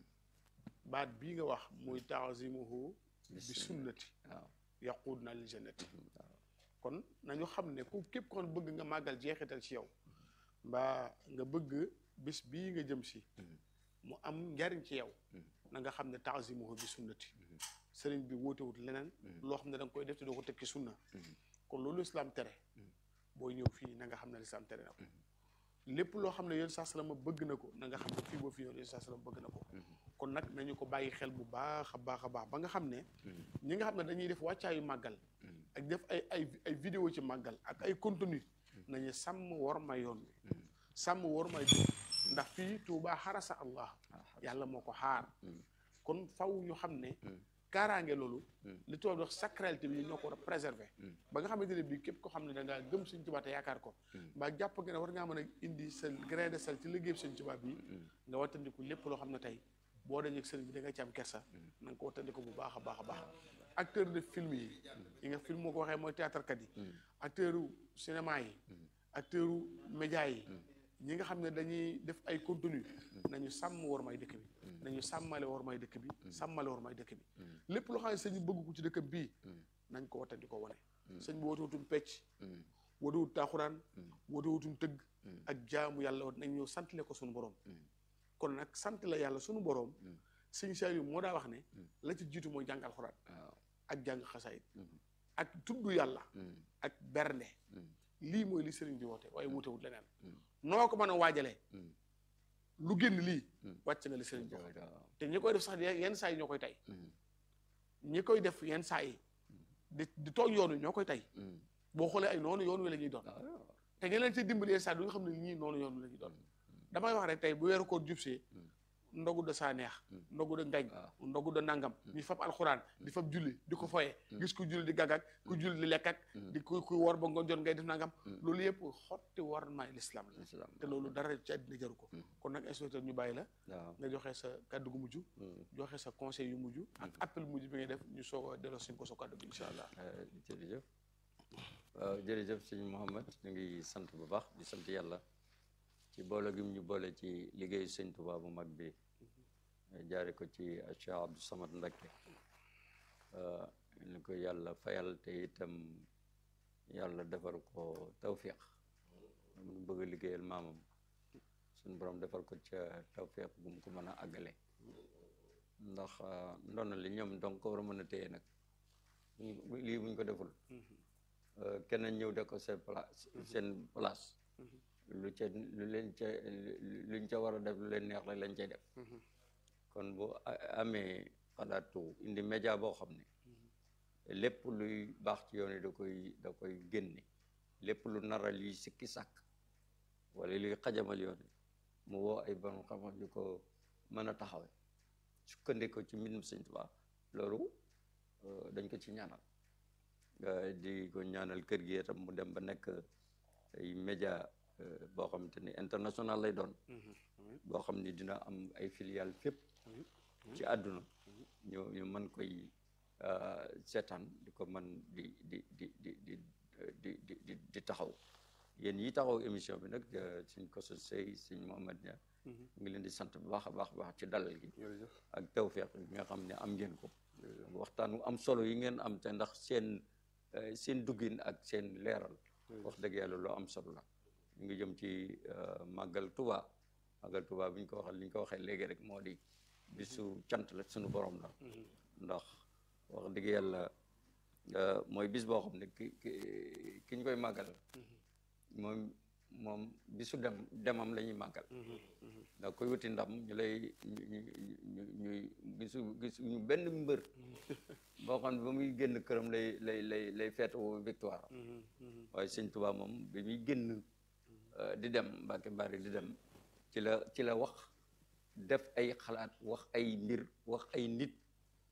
baat bii nga wax muy taazimuhu bi sunnati waaw yaquud na lil jannati kon nañu xam ne ku képp kon bëgg nga màggal jeexital ci yow mbaa nga bëgg bis bii nga jëm si mu am njariñ ci yow na nga xam ne taazimuhu bi sunnati sëriñ bi wóotewut leneen loo xam ne da nga koy def te doo ko tekki sunna kon loolu islam tere booy ñëw fii na nga xam ne lislaam tere na ko lépp loo xam ne yoon saa salama bëgg na ko na nga xam ne fii boo fi yoon yoon saa salama bëgg na ko kon nag nañu ko bàyyi xel bu baax a baax a baax ba nga xam ne ñi nga xam ne dañuy def wàccaayu màggal ak def ay ay ay vidéo ci màggal ak ay contenu nañu sàmm war ma yoon wi sàmm war may dëkk ndax fii Tuubaa xarasa allah yàlla moo ko xaar kon faw ñu xam ne kaaraange loolu li tubaab di wax sacralité bi ñoo ko war a préserver ba nga xamante ne bii képp ko xam ne da ngaa gëm Sëñ Tuubaa te yaakaar ko mbaa jàpp nga ne war ngaa mën a indi sa grain de sel ci liggéey Sëñ Tuubaa bi nga wattandiku lépp loo xam ne tey boo dajeeg sëriñ bi da nga ci am kersa na nga ko wattandiku bu baax a baax a baax acteur de film yi yi nga film moo ko waxee mooy théâtre kat yi acteur u cinéma yi acteur u média yi ñi nga xam ne dañuy def ay contenu nañu sàmm war may dëkk bi nañu sàmmale war may dëkk bi sàmmale war may dëkk bi lépp loo xam ne sëñ bi bëgg ko ci dëkkam bii nañ ko watandi ko wane sëñ bi wootewutum pecc wootewut taaxuraan wootewutum tëgg ak jaamu yàlla nañ ñëw santale ko suñu borom kon nag sant la yàlla suñu borom sëñ Saliou moo daa wax ne la ci jiitu mooy jàng alxuraan ak jàng xasaayit ak tudd yàlla ak bernde lii mooy li sëriñ bi woote waaye wootewut leneen noo ko mën a waajalee lu génn lii wàcc nga li sëriñ bi wax te ñi koy def sax yenn saa yi ñoo koy tey ñi koy def yenn saa yi di di toog yoon wi ñoo koy tey boo xoolee ay noonu yoon wi la ñuy doon te ñi leen ci dimbali yenn saa yi du nga xam ne ñii noonu yoon wi la ñuy doon damay wax rek tey bu weeru koor jubsee ndogu da saa neex ndogu da ngañ ndogu da nangam ñu fab alxuraan di fab julli di ko foye gis ku julli di gàggak ku julli di lekk ak di ku ku war ba nga jot ngay def nangam loolu yëpp xotti war maay l'islam la te loolu dara ci àddina jaru ko kon nag inspecteur ñu bàyyi la nga joxe sa kàddu gu mujj joxe sa conseil yu mujj ak appel mujj bi ngay def ñu soog a delloo suñ ko sa kàddu gi incha allah jërëjëf waaw jërëjëf sëñ Mouhamed ñu ngi sant bu baax di sant yàlla ci boole gi ñu boole ci liggéeyu sëñ Tuubaa bu mag bi jaare ko ci Cheikh Abdou Samad Mbacké ni ko yàlla fayal te itam yàlla defar ko tawfiq mu bëgg a liggéeyal maamam suñu borom defar ko ca tawfiq bu mu ko mën a àggale ndax ndono li ñoom donc ko war a mën a téye nag lii buñ ko deful keneen ñëw de ko seen place seen place lu ca lu leen ca luñ ca war a def lu leen neex la lañ cay def kon bu amee xalaatu indi média boo xam ne lépp luy baax ci yoon yi da koy da koy génne lépp lu naral yi sikki sàkk wala luy xajamal yoon yi mu woo ay borom xam-xam yu ko mën a taxawe sukkandiku ci mbindum Sëñ Tuubaa loolu dañ ko ci ñaanal di ko ñaanal kër gi itam mu dem ba nekk ay média boo xamante ni international lay doon boo xam ni dina am ay filiale fépp ci àdduna ñu ñu mën koy seetaan di ko mën di di di di di di di di taxaw yéen yi taxaw émission bi nag suñ ko so sey suñ Mohamed Nia ngi leen di sant bu baax a baax baax ci dalal gi ak tawfeex bi nga xam ne am ngeen ko waxtaan wu am solo yi ngeen am te ndax seen seen duggin ak seen leeral wax dëgg yàlla loo am solo la ñu ngi jëm ci màggal Tuba màggal Tuba bi ñu ko waxee li ñu ko waxee léegi rek moo di bisu cant la suñu borom la ndax wax dëgg yàlla mooy bis boo xam ne ki ki ñu koy màggal moom moom bisu dem demam la ñuy màggal ndax koy wuti ndam ñu lay ñu ñu ñuy gisu gisu ñu benn mbër boo xam ne ba muy génn këram lay lay lay lay feetu victoire waaye sëñ Tuba moom bi muy génn di dem Mbàkke Bari di dem ci la ci la wax def ay xalaat wax ay mbir wax ay nit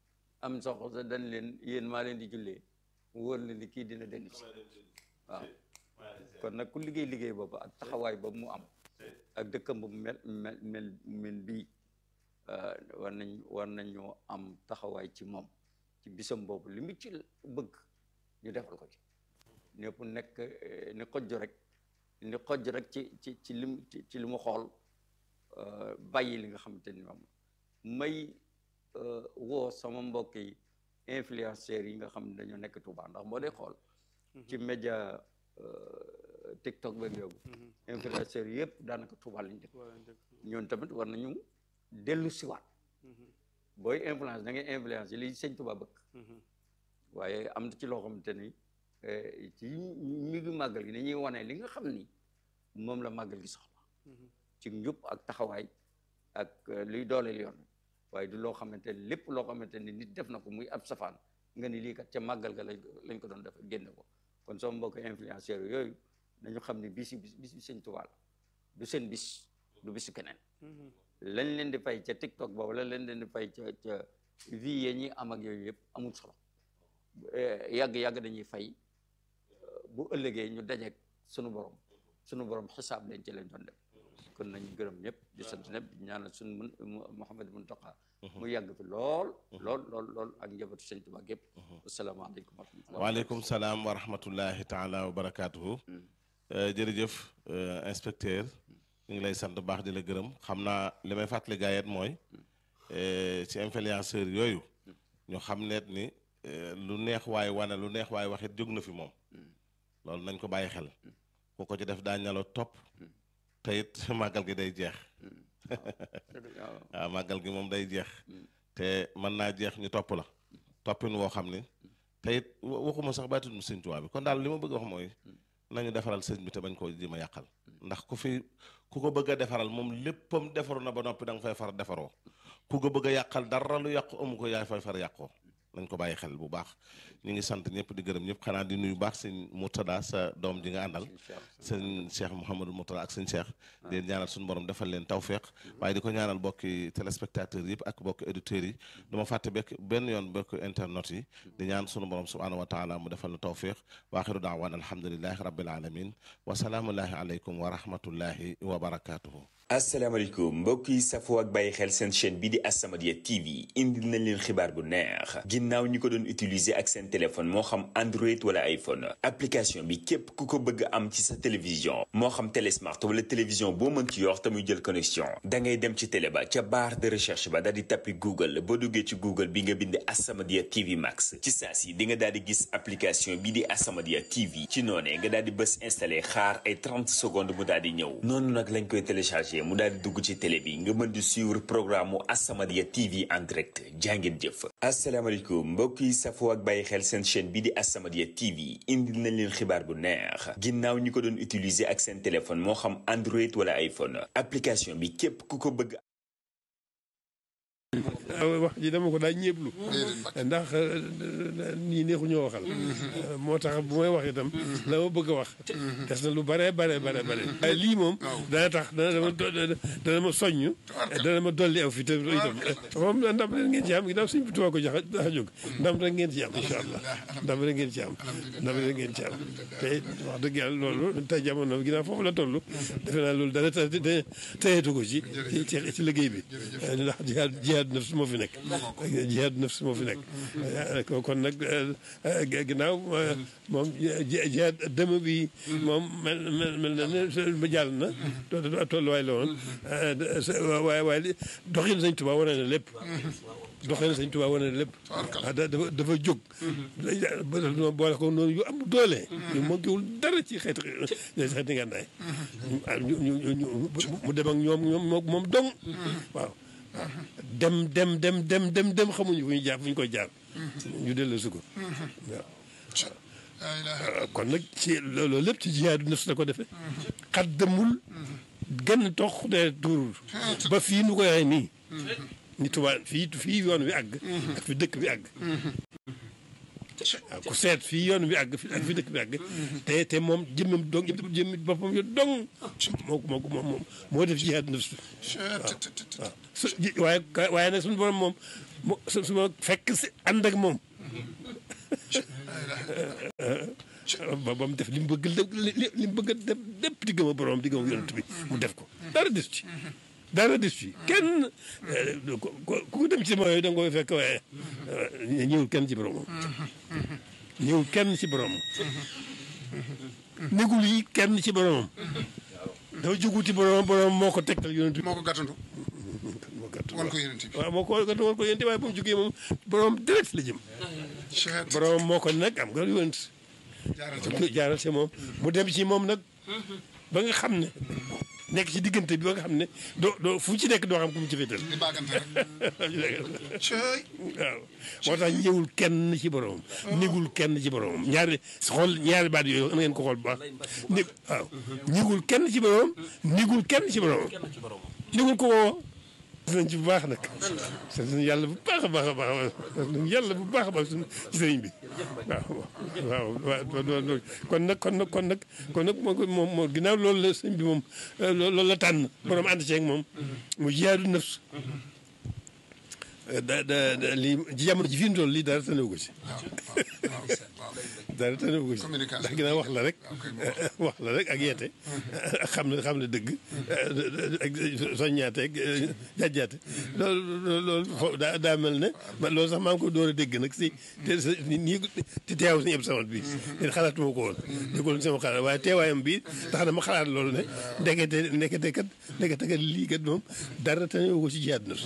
am soxla sa dañ leen yéen maa leen di jullee mu wóor leen ni kii dina dellu si waaw kon nag ku liggéey liggéey boobu ak taxawaay boobu mu am ak dëkkam bu mel mel mel mel bii war nañ war nañoo am taxawaay ci moom ci bisam boobu li mu ci bëgg ñu defal ko ci ñëpp nekk ni xojj rek ni xojj rek ci ci ci lim ci li mu xool bàyyi li nga xamante ni moom may woo sama mbokk yi influenceurs yi nga xam ne dañoo nekk Touba ndax moo dee xool ci média TikTok beeg yoogu influenceurs yëpp daanaka Touba lañ dëkk ñoon tamit war nañu dellu siwaat booy influence da ngay influence yi li sëñ Touba bëgg waaye am na ci loo xamante ni ci mi ngi màggal gi dañuy wane li nga xam ni moom la màggal gi soxla ci njub ak taxawaay ak luy dooleel yoon waaye du loo xamante ni lépp loo xamante ni nit def na ko muy ab safaan nga ni lii kat ca màggal ga lañ lañ ko doon def génne ko kon sama mbokk influenceurs yooyu nañu xam ne bis bis bis bi sëñ Tuubaa la du seen bis du bisu keneen lañ leen di fay ca TikTok boobu la leen di fay ca ca vie yi ñuy am ak yooyu yëpp amul solo yàgg-yàgg dañuy fay bu ëllëgee ñu dajeek sunu borom sunu borom xisaab leen ci leen doon def kon nañu gërëm ñëpp di sant ñëpp di ñaanal suñu mun Mouhamed Muntaqa mu yàgg fi lool lool lool lool ak njabootu sëñ Tuubaa gépp asalaamaaleykum wa rahmatulah waaleykum salaam wa rahmatullahi taala wa barakaatuhu jërëjëf inspecteur ñu ngi lay sant baax di la gërëm xam naa li may fàttali gaayet mooy ci influenceur yooyu ñu xam neet ni lu neex waay wane lu neex waay waxit jóg na fi moom loolu nañ ko bàyyi xel ku ko ci def daa ñalo topp te it màggal gi day jeex waaw màggal gi moom day jeex te mën naa jeex ñu topp la toppin woo xam ni te it waxuma sax bàytuñu sëñ Tuubaa bi kon daal li ma bëgg wax mooy nañu defaral sëñ bi te bañ koo ji ma yàqal ndax ku fi ku ko bëgg a defaral moom léppam defaru na ba noppi da nga fay far defaroo ku ko bëgg a yàqal dara lu yàqu amu ko yaay fay far yàqoo nañ ko bàyyi xel bu baax ñu ngi sant ñëpp di gërëm ñëpp xanaa di nuyu baax sëñ Murtada sa doom ji nga àndal sëñ Cheikh Mouhamadou Murtada ak sëñ Cheikh di leen ñaanal suñu borom defal leen tawféex waaye di ko ñaanal bokki téléspectateurs yëpp ak bokki auditeurs yi dama fàtte bekk benn yoon bokki internet yi di ñaan suñu borom subhanahu wa taala mu defal na tawféex waaxiru daawaan alhamdulilahi rabbil alamin wa salaamullahi aleykum wa rahmatullahi wa barakatuhu asalaamaaleykum mbokk yi safoo ak bàyyi xel seen chaîne bi di As-Samadiyya TV indil nañ leen xibaar bu neex ginnaaw ñi ko doon utiliser ak seen téléphone moo xam Android wala iPhone application bi képp ku ko bëgg am ci sa télévision moo xam télé smart wala télévision boo mën ci yor te muy jël connexion da ngay dem ci télé ba ca barre de recherche ba daal di tappi Google boo duggee ci Google bi nga bind As-Samadiyya TV Max ci saa si di nga daal di gis application bi di As-Samadiyya TV ci noonee nga daal di bës installé xaar ay 30 secondes mu daal di ñëw noonu nag lañ koy téléchargé mu daal di dugg ci télé bi nga mën di suivre programme mu As-Samadiyya TV en direct jàngeen jëf asalaamaaleykum mbokk yi safoo ak bàyyi xel seen chaîne bi di As-Samadiyya TV indil nañ leen xibaar bu neex ginnaaw ñi ko doon utiliser ak seen téléphone moo xam Android wala iPhone application bi képp ku ko bëgg wax ji dama ko daa ñeeblu ndax nii neexu ñoo waxal moo tax bu may wax itam la ma bëgg a wax des na lu bare bare bare bare waaye lii moom dana tax dana ma dana ma soññ dana ma dolli aw fi te itam moom ndam rek ngeen ci am ginnaaw suñ bi tubaab ko jax daxa jóg ndam rek ngeen ci am incha allah ndam rek ngeen ci am ndam rek ngeen ci am te wax dëgg yàlla loolu tey jamono ginnaaw foofu la toll defe naa loolu dara teyeetu ko ci ci liggéey bi ndax jihaad jihaad nafs moo fi nekk jihaad nafs moo fi nekk kon nag ginnaaw moom jihaad dëmm bi moom mel mel na ne ba jàll na tolluwaay la woon waaye waaye doxin Sëñ Tuubaa wane na lépp doxin Sëñ Tuubaa wane na lépp dafa dafa jóg boole ko noonu yu am doole ñu manquéwul dara ci xeeti xeeti ngànnaay mu dem ak ñoom ñoom moom dong waaw dem dem dem dem dem dem xamuñu fu ñu jaar fu ñu koy jaar ñu dellu si ko waaw kon nag ci loolu lépp ci jihaadu nafs la ko defee xat demul gën tox de tuurul ba fii nu koy waxee nii ni tubaab fii fii yoon wi àgg ak fi dëkk bi àgg waaw ku seet fii yoon bi àgg ak fi dëkk bi àgg te te moom jëmmam dong jëmmi boppam yo dong moo moo moo moo def jihaad nafs waaw waaye waaye nag suñu borom moom mu su su ma fekk si ànd ak moom ba ba mu def li mu bëgg li li mu bëgg a def lépp di gëm a borom di gëm a yonent bi mu def ko dara des ci dara des ci kenn ku ku dem ci mooy da nga koy fekk waaye ñëwul kenn ci boromam ñëwul kenn ci boromam négul yi kenn ci boromam dafa jógu ci boromam boromam moo ko tegtal yonent bi moo ko gàttandu moo gàttu wan ko yonent bi waaw moo ko gàttu wan ko yonent waaye ba mu jógee moom boromam direct la jëm Cheikh boromam moo ko nag am nga yonent jaaral ci moom jaaral ci moom mu dem ci moom nag ba nga xam ne nekk ci diggante bi ba nga xam ne doo doo fu ci nekk doo xam ku mu ci féetal di baagante rek cey waaw moo tax ñëwul kenn ci boromam négul kenn ci boromam ñaari xool ñaari baat yooyu na ngeen ko xool bu baax ni waaw ñëwul kenn ci boromam négul kenn ci boromam négul ko woo sant nañ ci bu baax nag sant nañ yàlla bu baax a baax a baax sant nañ yàlla bu baax a baax suñu ci sëriñ bi waaw waaw waaw kon nag kon nag kon nag kon nag moo moom moo ginnaaw loolu la sëñ bi moom loolu la tànn borom ànd ceeg moom mu jiyaadu nafs da da da lii ci jamono ji fi mu toll lii dara tënewu ko ci waaw waaw dara tënewu ko ci Communication. ndax ginnaaw wax la rek wax la rek ak yeete ak xam ne xam ne dëgg ak soññaate ak jàjjaate loolu loolu fo daa daa mel ne man loolu sax maa ngi ko door a dégg nag si te sa nii te teew suñu ëpp samat bi te xalaatuma ko woon déggul sama xalaat waaye teewaayam bi tax na ma xalaat loolu ne ndekete ndekete kat ndekete kat lii kat moom dara tënewu ko ci jiyaat na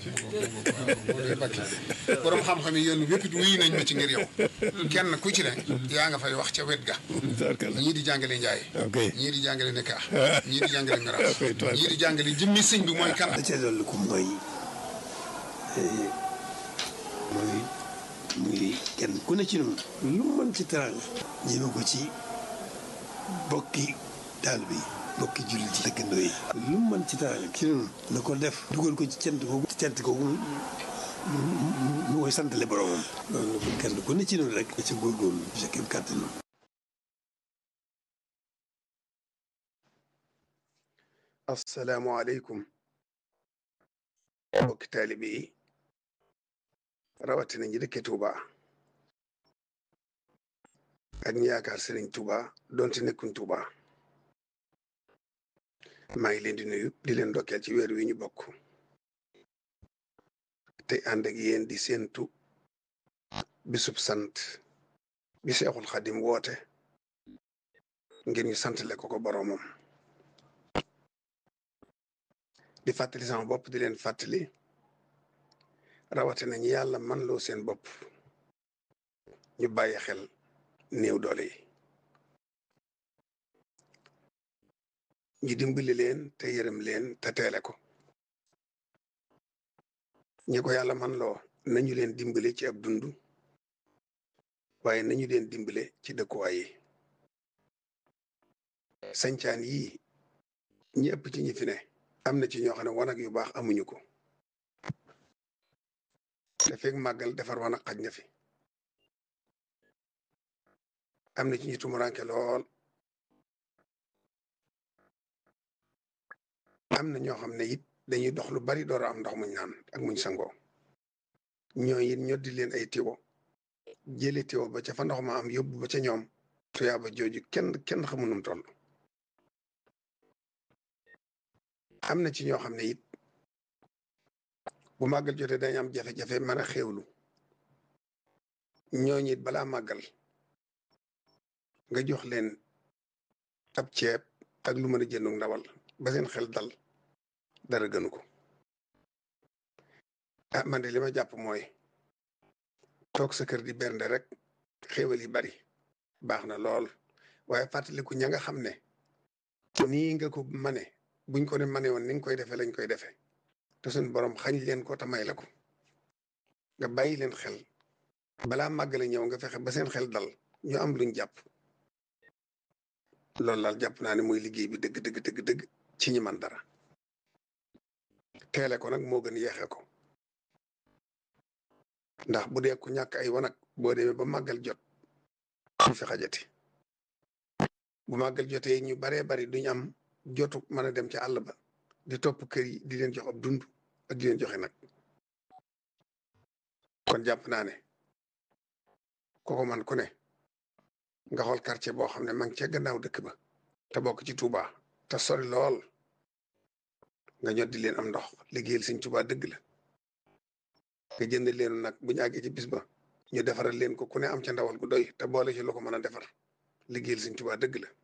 borom xam-xam yi yéen wépp it wuyu nañ ma ci ngir yow kenn ku ci ne yaa nga fay wax ca wet ga tarkalla ñii di jàngale njaay ok ñii di jàngale nekka ñii di jàngale ngaraaf Ok, tubaab. ñii di jàngale jëmmi sëñ bi mooy kan la ca dolli ko mooy mooy muy kenn ku ne ci noonu lu mu mën ci teraanga ñeme ko ci bokki taal bi bokki jullit yi dëkkandoo yi lu mu mën ci teraanga ci noonu na ko def dugal ko ci cant googu cant googu mu mu mu koy santale boromam loolu la ko kenn ku ne ci noonu rek ca góorgóorlu sa kéem kàttanam asalaamaaleykum mbokki taalibe yi rawatina ñi dëkke Touba ak ñi yaakaar Serigne Touba donte nekkuñ Touba maa ngi leen di nuyu di leen ndokkeel ci weer wi ñu bokk te ànd ak yéen di séentu bisub sant bi Seexul Xadim woote ngir ñu santale ko ko boroomam di fàttali sama bopp di leen fàttali rawatina ñi yàlla man loo seen bopp ñu bàyyi xel néew doole yi ñu dimbali leen te yërëm leen te teele ko ñi ko yàlla man loo nañu leen dimbale ci ab dund waaye nañu leen dimbale ci dëkkuwaay yi sañcaan yii ñi ëpp ci ñi fi ne am na ci ñoo xam ne wanag yu baax amuñu ko te fekk màggal defar wanag xaj na fi am na ci ñu tumuranke lool am na ñoo xam ne it dañuy dox lu bari door a am ndox muñ naan ak muñ sangoo ñoo it ñoddi leen ay tiwo jële tiwo ba ca fa ndox ma am yóbbu ba ca ñoom tuyaaba jooju kenn kenn xamu num toll am na ci ñoo xam ne it bu màggal jotee dañ am jafe-jafe mën a xéewlu ñooñu it balaa màggal nga jox leen ab ceeb ak lu mën a jëndu ndawal ba seen xel dal dara gënu ko ah man de li ma jàpp mooy toog sa kër di bernde rek xéewal yi bari baax na lool waaye fàttaliku ña nga xam ne nii nga ko mane buñ ko ne mane woon ni nga koy defee lañ koy defee te suñ borom xañ leen ko te may la ko nga bàyyi leen xel balaa màggale ñëw nga fexe ba seen xel dal ñu am luñ jàpp loolu daal jàpp naa ne mooy liggéey bi dëgg dëgg dëgg dëgg ci ñi man dara teele ko nag moo gën yeexe ko ndax bu dee ku ñàkk ay wanag boo demee ba màggal jot du fi xajati bu màggal jotee ñu baree bari duñ am jotu mën a dem ci àll ba di topp kër yi di leen jox ab dund ak di leen joxe nag kon jàpp naa ne kooku man ku ne nga xool quartier boo xam ne ma ngi ca gannaaw dëkk ba te bokk ci Touba te sori lool nga ñoddi leen am ndox liggéeyal sëñ Touba dëgg la nga jënd leen nag bu ñu àggee ci bis ba ñu defaral leen ko ku ne am ca ndawal gu doy te boole ci lu ko mën a defar liggéeyal sëñ Touba dëgg la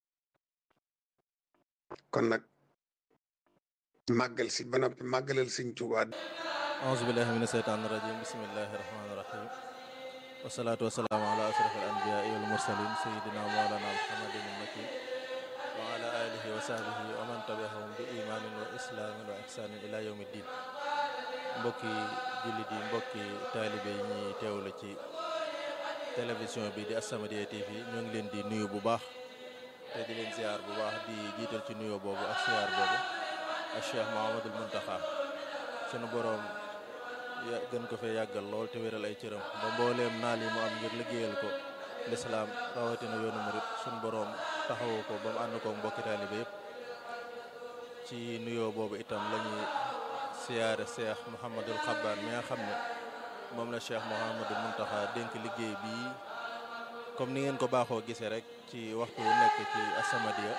kon nag màggal si ba noppi màggalal sëñ Touba auzu billahi mina seytaani rajim bismillahi rahmaani rahim wasalaatu wasalaamu ala asraf al anbiyaai wal mursalin sayidina mawlana muhammadin al makin wa ala alihi wa sahbihi wa man tabiahum bi imaanin wa islaamin wa ihsaanin ila yawmi ddin mbokki jullit yi mbokki taalibe yi ñuy teewlu ci télévision bi di As-Samadiyya TV ñoo ngi leen di nuyu bu baax te di leen ziar bu baax di jiital ci nuyoo boobu ak ziar boobu ak Cheikh Mouhamadul Muntaxa sunu boroom ya gën ko fee yàggal lool te wéral ay cëram ba mbooleem naal yi mu am ngir liggéeyal ko lislaam rawatina yoonu murit sunu boroom taxawu ko ba mu ànd ko mbokki taalibe yëpp ci nuyoo boobu itam la ñuy siyaare Cheikh Mouhamadul Xabbaan mi nga xam ne moom la Cheikh Mouhamadul Muntaxa dénk liggéey bii comme ni ngeen ko baaxoo gisee rek ci waxtu wu nekk ci As-Samadiyya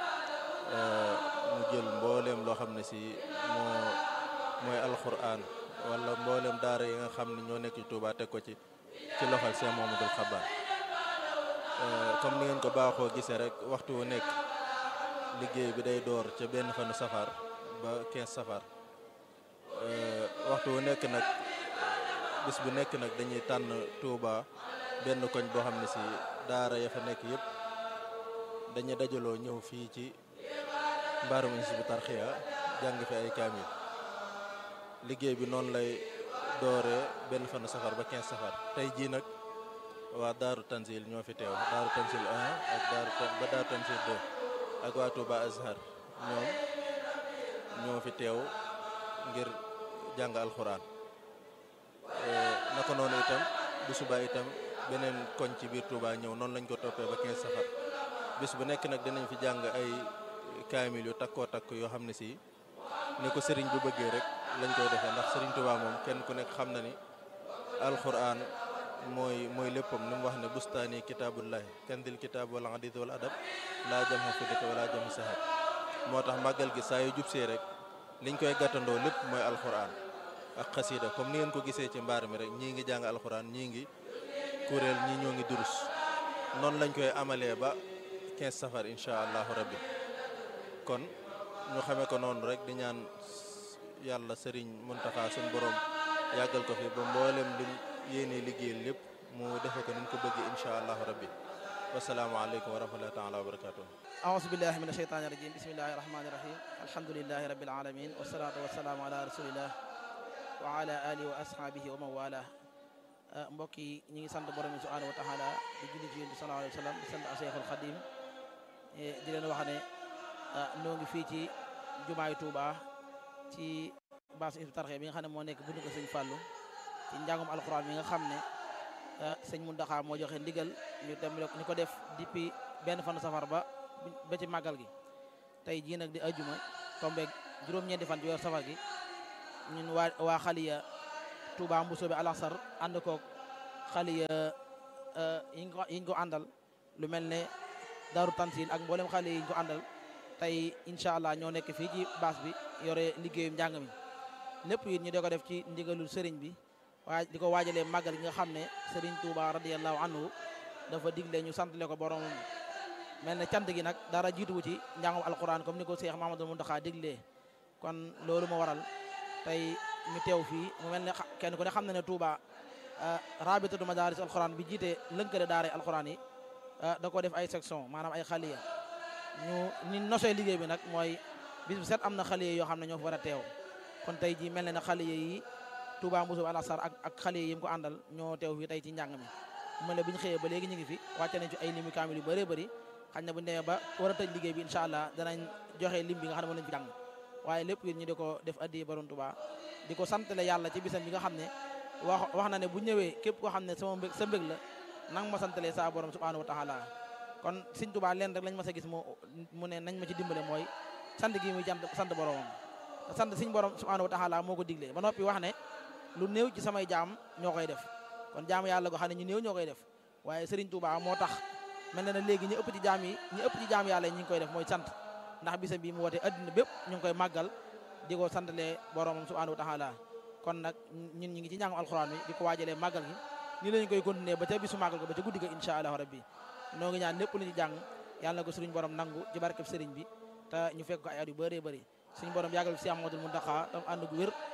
mu jël mbooleem loo xam ne si moo mooy alquran wala mbooleem daara yi nga xam ne ñoo nekk ci Touba teg ko ci ci loxol Cheikh Mouhamadul Xabbaan comme ni ngeen ko baaxoo gisee rek waxtu wu nekk liggéey bi day door ca benn fanu safar ba 15 safar waxtu wu nekk nag bis bu nekk nag dañuy tànn Touba benn koñ boo xam ne si daara ya fa nekk yëpp dañuy dajaloo ñëw fii ci mbaarum Hizbut Tarqiyyah jàng fi ay kaamil liggéey bi noonu lay dooree benn fanu safar ba 15 safar tey jii nag waa Daaru Tanzil ñoo fi teew Daaru Tanzil 1 ak Daaru ba Daaru Tanzil 2 ak waa Touba Azhar ñoom ñoo fi teew ngir jàng alxuraan naka noonu itam bu subaa itam beneen koñ ci biir Touba ñëw noonu lañ ko toppee ba 15 safar bis bu nekk nag dinañ fi jàng ay kaamil yu takkoo takk yoo xam ne si ni ko sëriñ bu bëggee rek lañ koy defee ndax sëriñ Touba moom kenn ku nekk xam na ni alxuraan mooy mooy léppam ni mu wax ne bustaani kitaabullahi kandil kitaab wala hadith wala adab laa jam xa fiddata wala jam sahab moo tax màggal gi saa yu jubsee rek liñ koy gàttandoo lépp mooy alxuraan ak xasiida comme ni ngeen ko gisee ci mbaar mi rek ñii ngi jàng alxuraan ñii ngi kuréel ñii ñoo ngi durus noonu lañ koy amalee ba 15 safar incha allahu rabbi kon ñu xamee ko noonu rek di ñaan yàlla sëriñ Muntaxa suñ borom yàggal ko fi ba mboolem lim yéene liggéeyal lépp mu defe ko ni ñu ko bëgg incha allahu rabbi wasalaamaaleykum wa rahmatullahi taala wa barakatuh أعوذ بالله من الشيطان الرجيم بسم الله الرحمن الرحيم الحمد لله رب العالمين والصلاة والسلام على رسول الله وعلى آله وأصحابه ومن والاه mbokk yi ñu ngi sant borom bi subhanahu wa taala di julli ci yonent bi sallallahu alayhi wa sallam di sant Cheikhul Khadim di leen wax ne noo ngi fii ci jumaay Touba ci baasu Hizbut Tarqiyyah bi nga xam ne moo nekk buntu ko sëñ Fallou ci njàngum alxuraan mi nga xam ne sëñ Mountakha moo joxe ndigal ñu dem ñu ko def depuis benn fanu safar ba ba ci màggal gi tey jii nag di ajuma tombeeg juróom-ñeenti fan ci weer safar gi ñun waa waa xaliya Touba Mbusoobe Alassar ànd koog xaliya yiñ ko yiñ ko àndal lu mel ne Daaru Tansil ak mboolem xale yiñ ko àndal tey incha allah ñoo nekk fii ci baas bi yore liggéeyum njàng mi lépp it ñu di ko def ci ndigalul sëriñ bi waaye di ko waajalee màggal gi nga xam ne sëriñ Touba radiyallahu anhu dafa digle ñu santale ko boromam mel ne cant gi nag dara jiituwu ci njàngum alquran comme ni ko Cheikh Mamadou Mountakha diglee kon loolu moo waral tey ñu teew fii mu mel ne kenn ku ne xam na ne Touba rabitatu madaris alquran bi jiite lënkale daara alquran yi da ko def ay section maanaam ay xaliya ñu ni nosee liggéey bi nag mooy bis bu set am na xaliya yoo xam ne ñoo fa war a teew kon tey ji mel ne na xaliya yi Touba Mbousso Alassar ak ak xaliya yi mu ko àndal ñoo teew fii tey ci njàng mi mu ne bu ñu xëyee ba léegi ñu ngi fi wàcce nañ ci ay limi kaamil yu bëree bëri xañ na bu ñu demee ba war a tëj liggéey bi incha allah danañ joxe lim bi nga xam ne moom lañ fi jàng waaye lépp it ñu di ko def addi borom Touba di ko santale yàlla ci bisam bi nga xam ne wax wax na ne bu ñëwee képp koo xam ne sama mbég sa mbég la nang ma santalee saa borom subhanahu wa taala kon Sëñ Touba leen rek lañ ma sa gis mu mu ne nañ ma ci dimbale mooy sant gi muy jant sant boromam te sant Sëñ borom subhanahu wa taala moo ko diglee ba noppi wax ne lu néew ci samay jaam ñoo koy def kon jaamu yàlla goo xam ne ñu néew ñoo koy def waaye Serigne Touba moo tax mel na ne léegi ñu ëpp ci jaam yi ñu ëpp ci jaam yàlla yi ñu ngi koy def mooy sant ndax bisam bi mu woote addina bépp ñu ngi koy màggal di ko santalee boromam subhanahu wa taala kon nag ñun ñi ngi ci njàngum alxuraan bi di ko waajalee màggal gi nii lañu koy continuer ba ca bisu màggal ko ba ca guddi ga incha allahu rabbi noo ngi ñaan lépp lu ñu jàng yàlla na ko sëriñ borom nangu ci barkeb sëriñ bi te ñu fekk ko ay at yu bëree bëri suñu borom yàggal fi si Amadou Muntaxa tam ànd gu wér